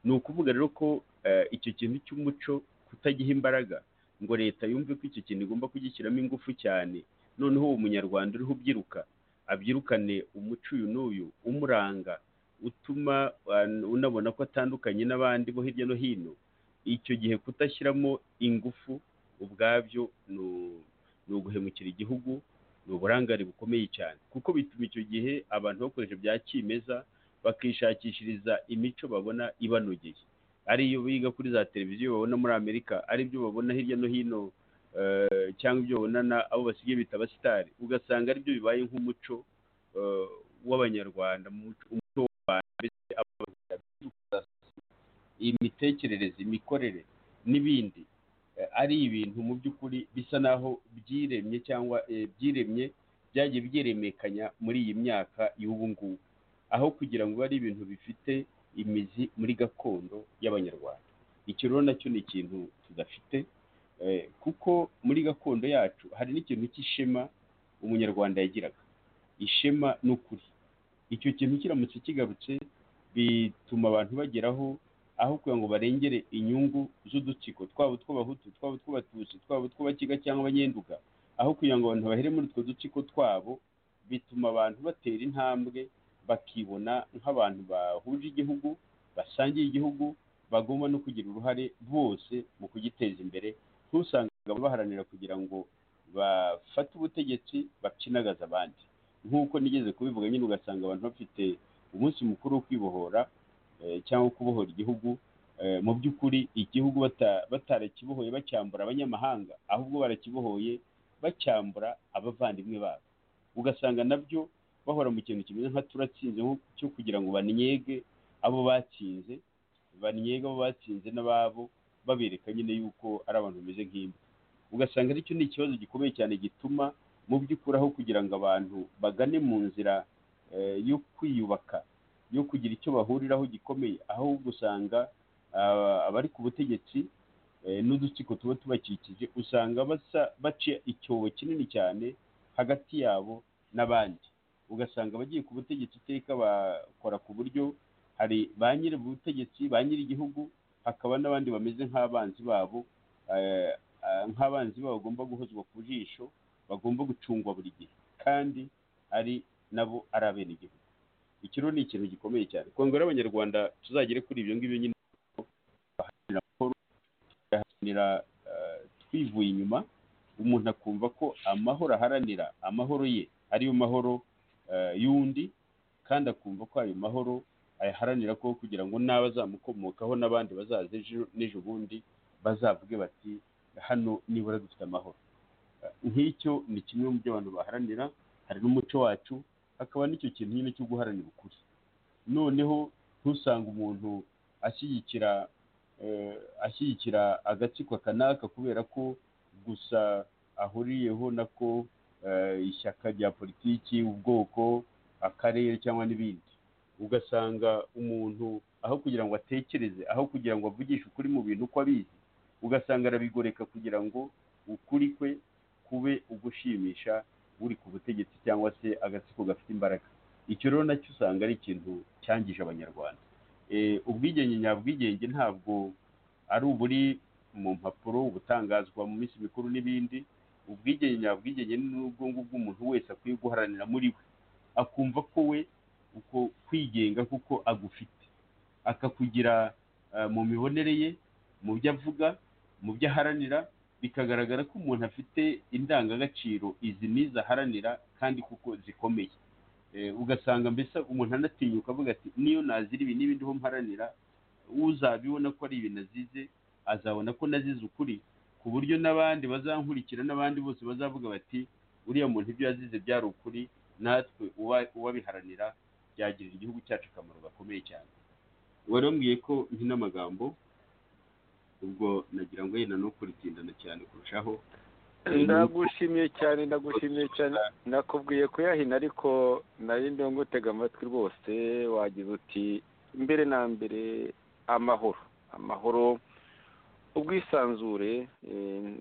ni ukuvuga rero ko eh, icyo kintu cy'umuco kutagiha imbaraga ngo leta yumve ko icyo kintu igomba kugishyiramo ingufu cyane noneho uwo munyarwanda uriho ubyiruka abyirukane umuco uyu n'uyu umuranga utuma an- unabona ko atandukanye n'abandi bo hirya no hino icyo gihe kutashyiramo ingufu ubwabyo ni u- ni uguhemukira igihugu ni uburangare bukomeye cyane kuko bituma icyo gihe abantu bakoresha bya kimeza bakishakishiriza imico babona ibanogeye ariyo biga kuri za televiziyo babona muri amerika aribyo babona hirya no hino eh, cyangwa ibyo babona na- abo basigaye bita abasitari ugasanga aribyo bibaye nk'umuco eh, w'abanyarwanda mu muco- umuco w'u Rwanda mbese abanyarwanda imitekerereze imikorere n'ibindi eh, ari ibintu mu by'ukuri bisa naho byiremye cyangwa eh, byiremye byagiye byiremekanya muri iyi myaka y'ubu ngubu aho kugira ngo ari ibintu bifite imizi muri gakondo y'abanyarwanda icyo rero nacyo ni ikintu tudafite eh, kuko muri gakondo yacu hari n'ikintu cy'ishema umunyarwanda yagiraga ishema n'ukuri icyo kintu kiramutse kigarutse bituma abantu bageraho aho kugira ngo barengere inyungu z'udutsiko twaba utw'abahutu twaba utw'abatutsi twaba utw'abakiga cyangwa abanyenduga aho kugira ngo abantu bahere muri utwo dutsiko twabo bituma abantu batera intambwe bakibona nk'abantu bahuje igihugu basangiye igihugu bagomba no kugira uruhare bose mu kugiteza imbere ntusange baharanira kugira ngo bafate ubutegetsi bacinagaza abandi nk'uko nigeze kubivuga nyine ugasanga abantu bafite umunsi mukuru wo kwibohora eh, cyangwa kubohora igihugu eh, mu by'ukuri igihugu bata- batarakibohoye bacyambura abanyamahanga ahubwo barakibohoye bacyambura abavandimwe babo ugasanga nabyo bahora mu kintu kimeze nka turatsinze nko- cyo kugira ngo banyege abo batsinze banyege abo batsinze n'ababo babereka nyine yuko ari abantu bameze nk'imwe ugasanga aricyo ni ikibazo gikomeye cyane gituma mu by'ukuri aho kugira ngo abantu bagane mu nzira eh, yo kwiyubaka yo kugira icyo bahuriraho gikomeye ahubwo usanga ah, abari ku butegetsi eh, n'udutsiko tuba tubakikije usanga basa baca icyobo kinini cyane hagati yabo n'abandi ugasanga abagiye ku butegetsi iteka bakora ku buryo hari ba nyiri ubutegetsi ba nyiri igihugu hakaba n'abandi bameze nk'abanzi babo eh, ah, nk'abanzi babo bagomba guhozwa ku jisho bagomba gucungwa buri gihe kandi ari nabo ari abenegihugu iki rero ni ikintu gikomeye cyane kongera abanyarwanda tuzagere kuri ibyo ngibyo nyine baharanira amahoro tugaharanira eh, twivuye inyuma umuntu akumva ko amahoro aharanira amahoro ye ariyo mahoro eh, y'undi kandi akumva ko ayo mahoro ayaharanira ko kugira ngo n'abazamukomokaho n'abandi bazaza ejo n'ejo bundi bazavuge bati hano nibura dufite amahoro nk'icyo ni kimwe mu byo abantu baharanira hari n'umuco wacu hakaba n'icyo kintu nyine cyo guharanira ukuri noneho ntusange umuntu ashyigikira ashyigikira agatsiko kanaka kubera ko gusa ahuriyeho nako ishyaka rya politiki ubwoko akarere cyangwa n'ibindi ugasanga umuntu aho kugira ngo atekereze aho kugira ngo avugishe ukuri mu bintu uko abizi ugasanga arabigoreka kugira ngo ukuri kwe kube ugushimisha uri ku butegetsi cyangwa se agatsiko gafite imbaraga icyo rero nacyo usanga ari ikintu cyangije abanyarwanda ubwigenge nyabwigenge ntabwo ari uburi mu mpapuro ubutangazwa mu minsi mikuru n'ibindi ubwigenge nyabwigenge ni ubwonko bw'umuntu wese akwiye guharanira muri we akumva ko we uko kwigenga kuko agufite akakugira mu mibonere ye mu byo avuga mu byo aharanira bikagaragara ko umuntu afite indangagaciro izi n'izo aharanira kandi kuko zikomeye ugasanga mbese umuntu anatinyuka avuga ati niyo nazira ibi n'ibindi ho mparanira uzabibona ko ari ibintu azize azabona ko nazize ukuri ku buryo n'abandi bazankurikira n'abandi bose bazavuga bati uriya muntu ibyo yazize byari ukuri natwe uwabiharanira byagirira igihugu cyacu akamaro gakomeye cyane wari wambwiye ko n'amagambo ubwo nagira ngo yenda no kuritsindana cyane kurushaho ndagushimiye cyane ndagushimiye cyane nakubwiye kuyahina ariko nari ndimo ngutega amatwi rwose wagize uti mbere na mbere amahoro amahoro ubwisanzure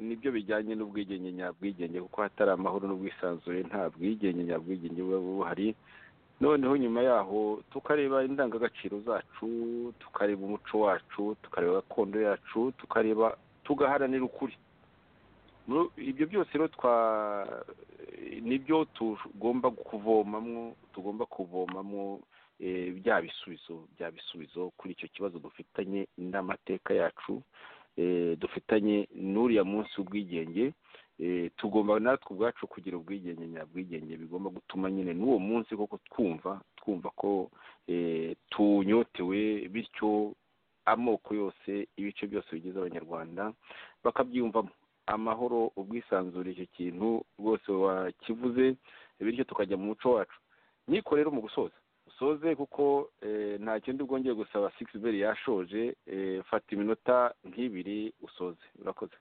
nibyo bijyanye n'ubwigenge nyabwigenge kuko hatari amahoro n'ubwisanzure nta bwigenge nyabwigenge buba buhari noneho nyuma yaho tukareba indangagaciro zacu tukareba umuco wacu tukareba gakondo yacu tukareba tugaharanira ukuri ibyo byose rero twa nibyo tugomba kuvomamo tugomba kuvomamo bya bisubizo bya bisubizo kuri icyo kibazo dufitanye n'amateka yacu dufitanye n'uriya munsi w'ubwigenge tugomba natwe ubwacu kugira ubwigenge nyabwigenge bigomba gutuma nyine n'uwo munsi koko twumva twumva ko tunyotewe bityo amoko yose ibice byose bigize abanyarwanda bakabyiyumvamo amahoro ubwisanzure icyo kintu rwose wakivuze bityo tukajya mu muco wacu niko rero mu gusoza usoze kuko nta kindi bwongeye gusaba sigisi beri yashoje fata iminota nk'ibiri usoze urakoze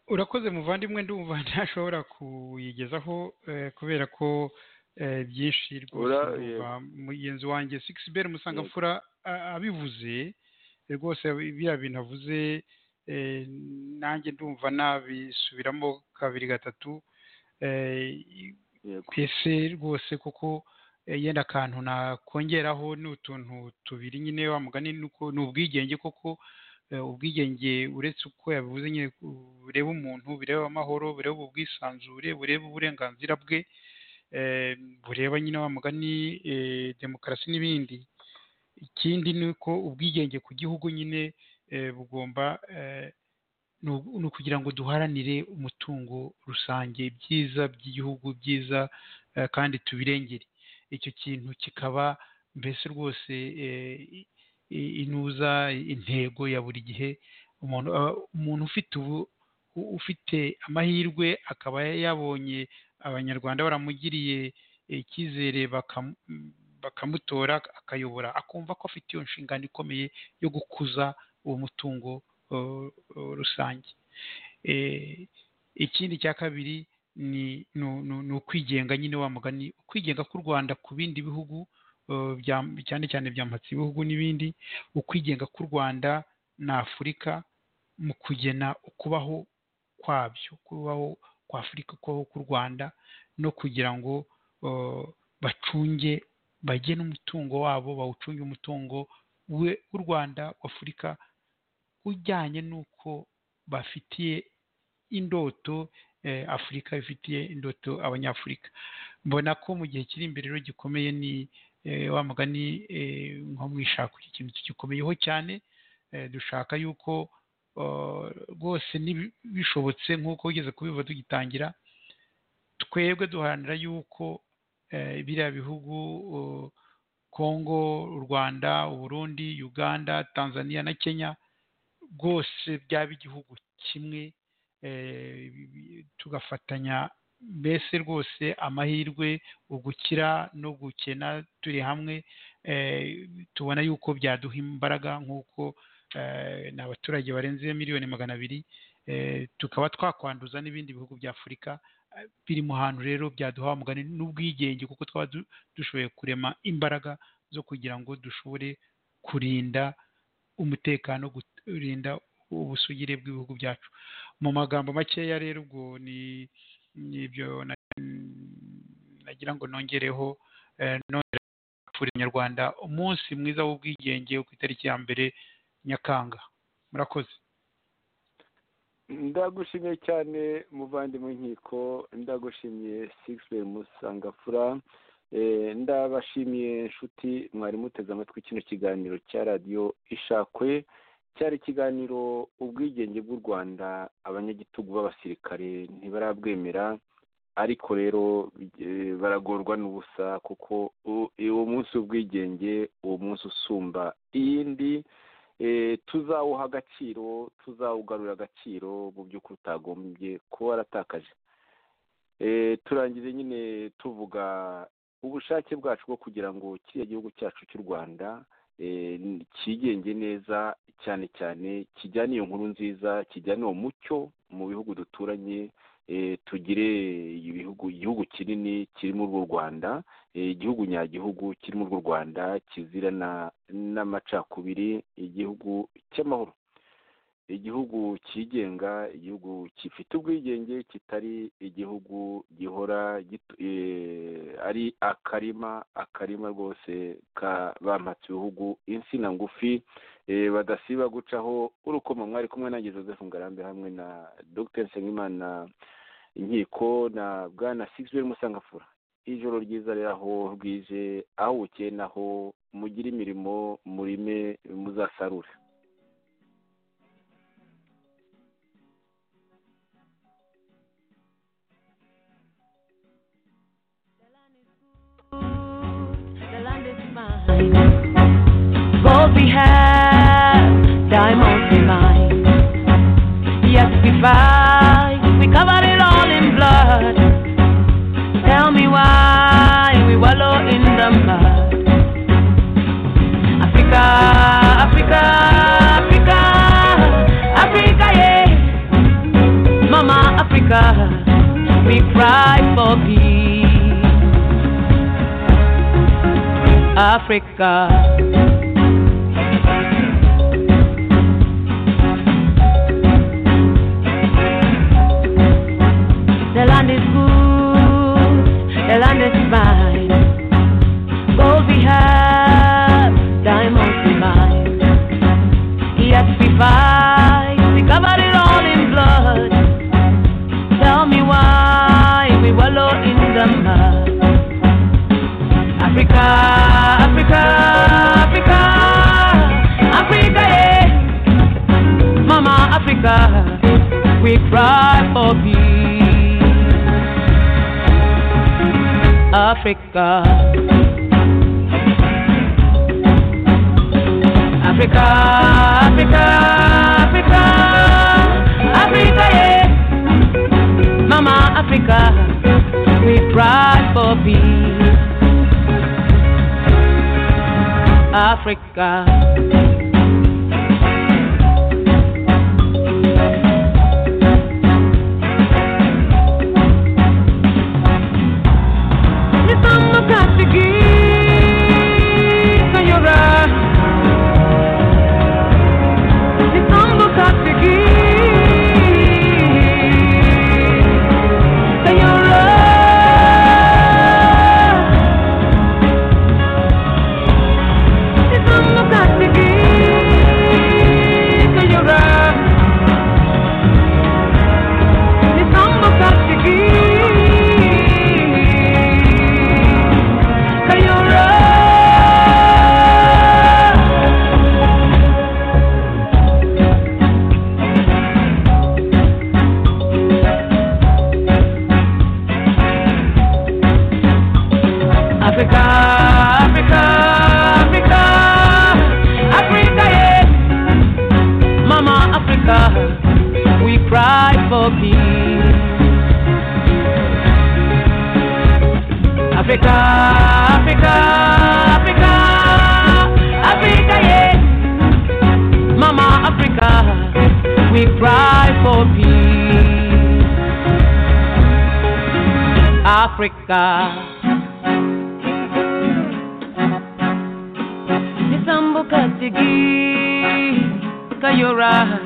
urakoze muvandimwe ndumva ntashobora kuyigezaho kubera ko byinshi rwose mugenzi wanjye sigisi beri musangamfura abivuze rwose biriya bintu avuze nanjye ndumva nabisubiramo kabiri gatatu twese rwose kuko yenda akantu nakongeraho ni utuntu tubiri nyine wa mugani ni ubwigenge koko ubwigenge uretse uko yabivuze nyine bureba umuntu bireba amahoro bureba ubwisanzure bureba uburenganzira bwe bureba nyine wa mugani demokarasi n'ibindi ikindi ni uko ubwigenge ku gihugu nyine bugomba ni ukugira ngo duharanire umutungo rusange byiza by'igihugu byiza kandi tubirengere icyo kintu kikaba mbese rwose inuza intego ya buri gihe umuntu ufite ubu ufite amahirwe akaba yabonye abanyarwanda baramugiriye icyizere bakamutora akayobora akumva ko afite iyo nshingano ikomeye yo gukuza uwo mutungo rusange ikindi cya kabiri ni ukwigenga nyine wa mugani ukwigenga k'u rwanda ku bindi bihugu cyane cyane byambatse ibihugu n'ibindi ukwigenga k'u rwanda na afurika mu kugena ukubaho kwabyo kubaho kwa afurika kubaho k'u rwanda no kugira ngo bacunge bagene umutungo wabo bawucunge umutungo w'u rwanda w'afurika ujyanye n'uko bafitiye indoto afurika ifitiye indoto abanyafurika mbona ko mu gihe kiri imbere rero gikomeye ni wa mugani nko mu ishaka ikintu gikomeyeho cyane dushaka yuko rwose bishobotse nk'uko ugeze kubiva tugitangira twebwe duharanira yuko biriya bihugu kongo u rwanda uburundi uganda tanzania na kenya rwose byaba igihugu kimwe tugafatanya mbese rwose amahirwe ugukira no gukena turi hamwe tubona yuko byaduha imbaraga nk'uko ni abaturage barenze miliyoni magana abiri tukaba twakwanduza n'ibindi bihugu bya afurika biri mu hantu rero byaduha umugani n'ubwigenge kuko twaba dushoboye kurema imbaraga zo kugira ngo dushobore kurinda umutekano kurinda ubusugire bw'ibihugu byacu mu magambo makeya rero ubwo ni ibyo nagira ngo nongereho nongera abanyarwanda umunsi mwiza w'ubwigenge ku itariki ya mbere nyakanga murakoze ndagushimiye cyane muvandimwe nkiko ndagushimiye sigisibe musangafura ndabashimiye inshuti mwari muteze amatwi kino kiganiro cya radiyo ishakwe cyari ikiganiro ubwigenge bw'u rwanda abanyagitugu b'abasirikare ntibarabwemera ariko rero baragorwa n'ubusa kuko uwo munsi w'ubwigenge uwo munsi usumba iyindi tuzawuha agaciro tuzawugarura agaciro mu by'ukuri utagombye kuba waratakaje turangize nyine tuvuga ubushake bwacu bwo kugira ngo kiriya gihugu cyacu cy'u rwanda cyigenge neza cyane cyane kijyane iyo nkuru nziza kijyane uwo mucyo mu bihugu duturanye tugire ibihugu igihugu kinini kirimo urw'u rwanda igihugu nyagihugu kirimo urw'u rwanda kizira n'amacakubiri igihugu cy'amahoro igihugu cyigenga igihugu gifite ubwigenge kitari igihugu gihora ari akarima akarima rwose bampatse ibihugu insina ngufi badasiba gucaho urukoma mwari kumwe nanjye joseph ngarambe hamwe na dr nsengimana inkiko na bwana sigisibe musangafura ijoro ryiza rero aho bwije aho bukeye naho mugire imirimo murime muzasarure The land is mine. Gold we have, diamonds we mine. Yes, we fight, we cover it all in blood. Tell me why we wallow in the mud. Africa, Africa, Africa, Africa, yeah. Mama Africa, we cry for peace. Africa. The land is good, the land is mine. Gold we have, diamonds we mine. Yes, we fight, we cover it all in blood. Tell me why we wallow in the mud. Africa, Africa, Africa, Africa, yeah. Mama Africa, we cry for peace. Africa. Africa, Africa, Africa, Africa, yeah. Mama Africa, we cry for peace. Africa. Nitamo katigisa yora. Nitamo katigisa yora. Africa, Africa, Africa, Africa, yeah. Mama Africa, Africa, Africa, yes. Mama Africa, we cry for peace. Africa. Nitambuka tigi kayora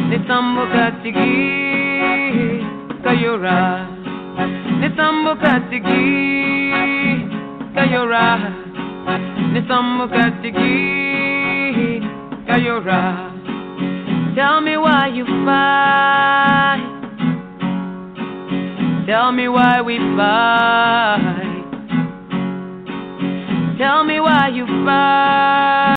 Nitambuka tigi kayora Nitambuka tigi kayora Nitambuka tigi kayora Tell me why you fight Tell me why we fight. Tell me why you fight.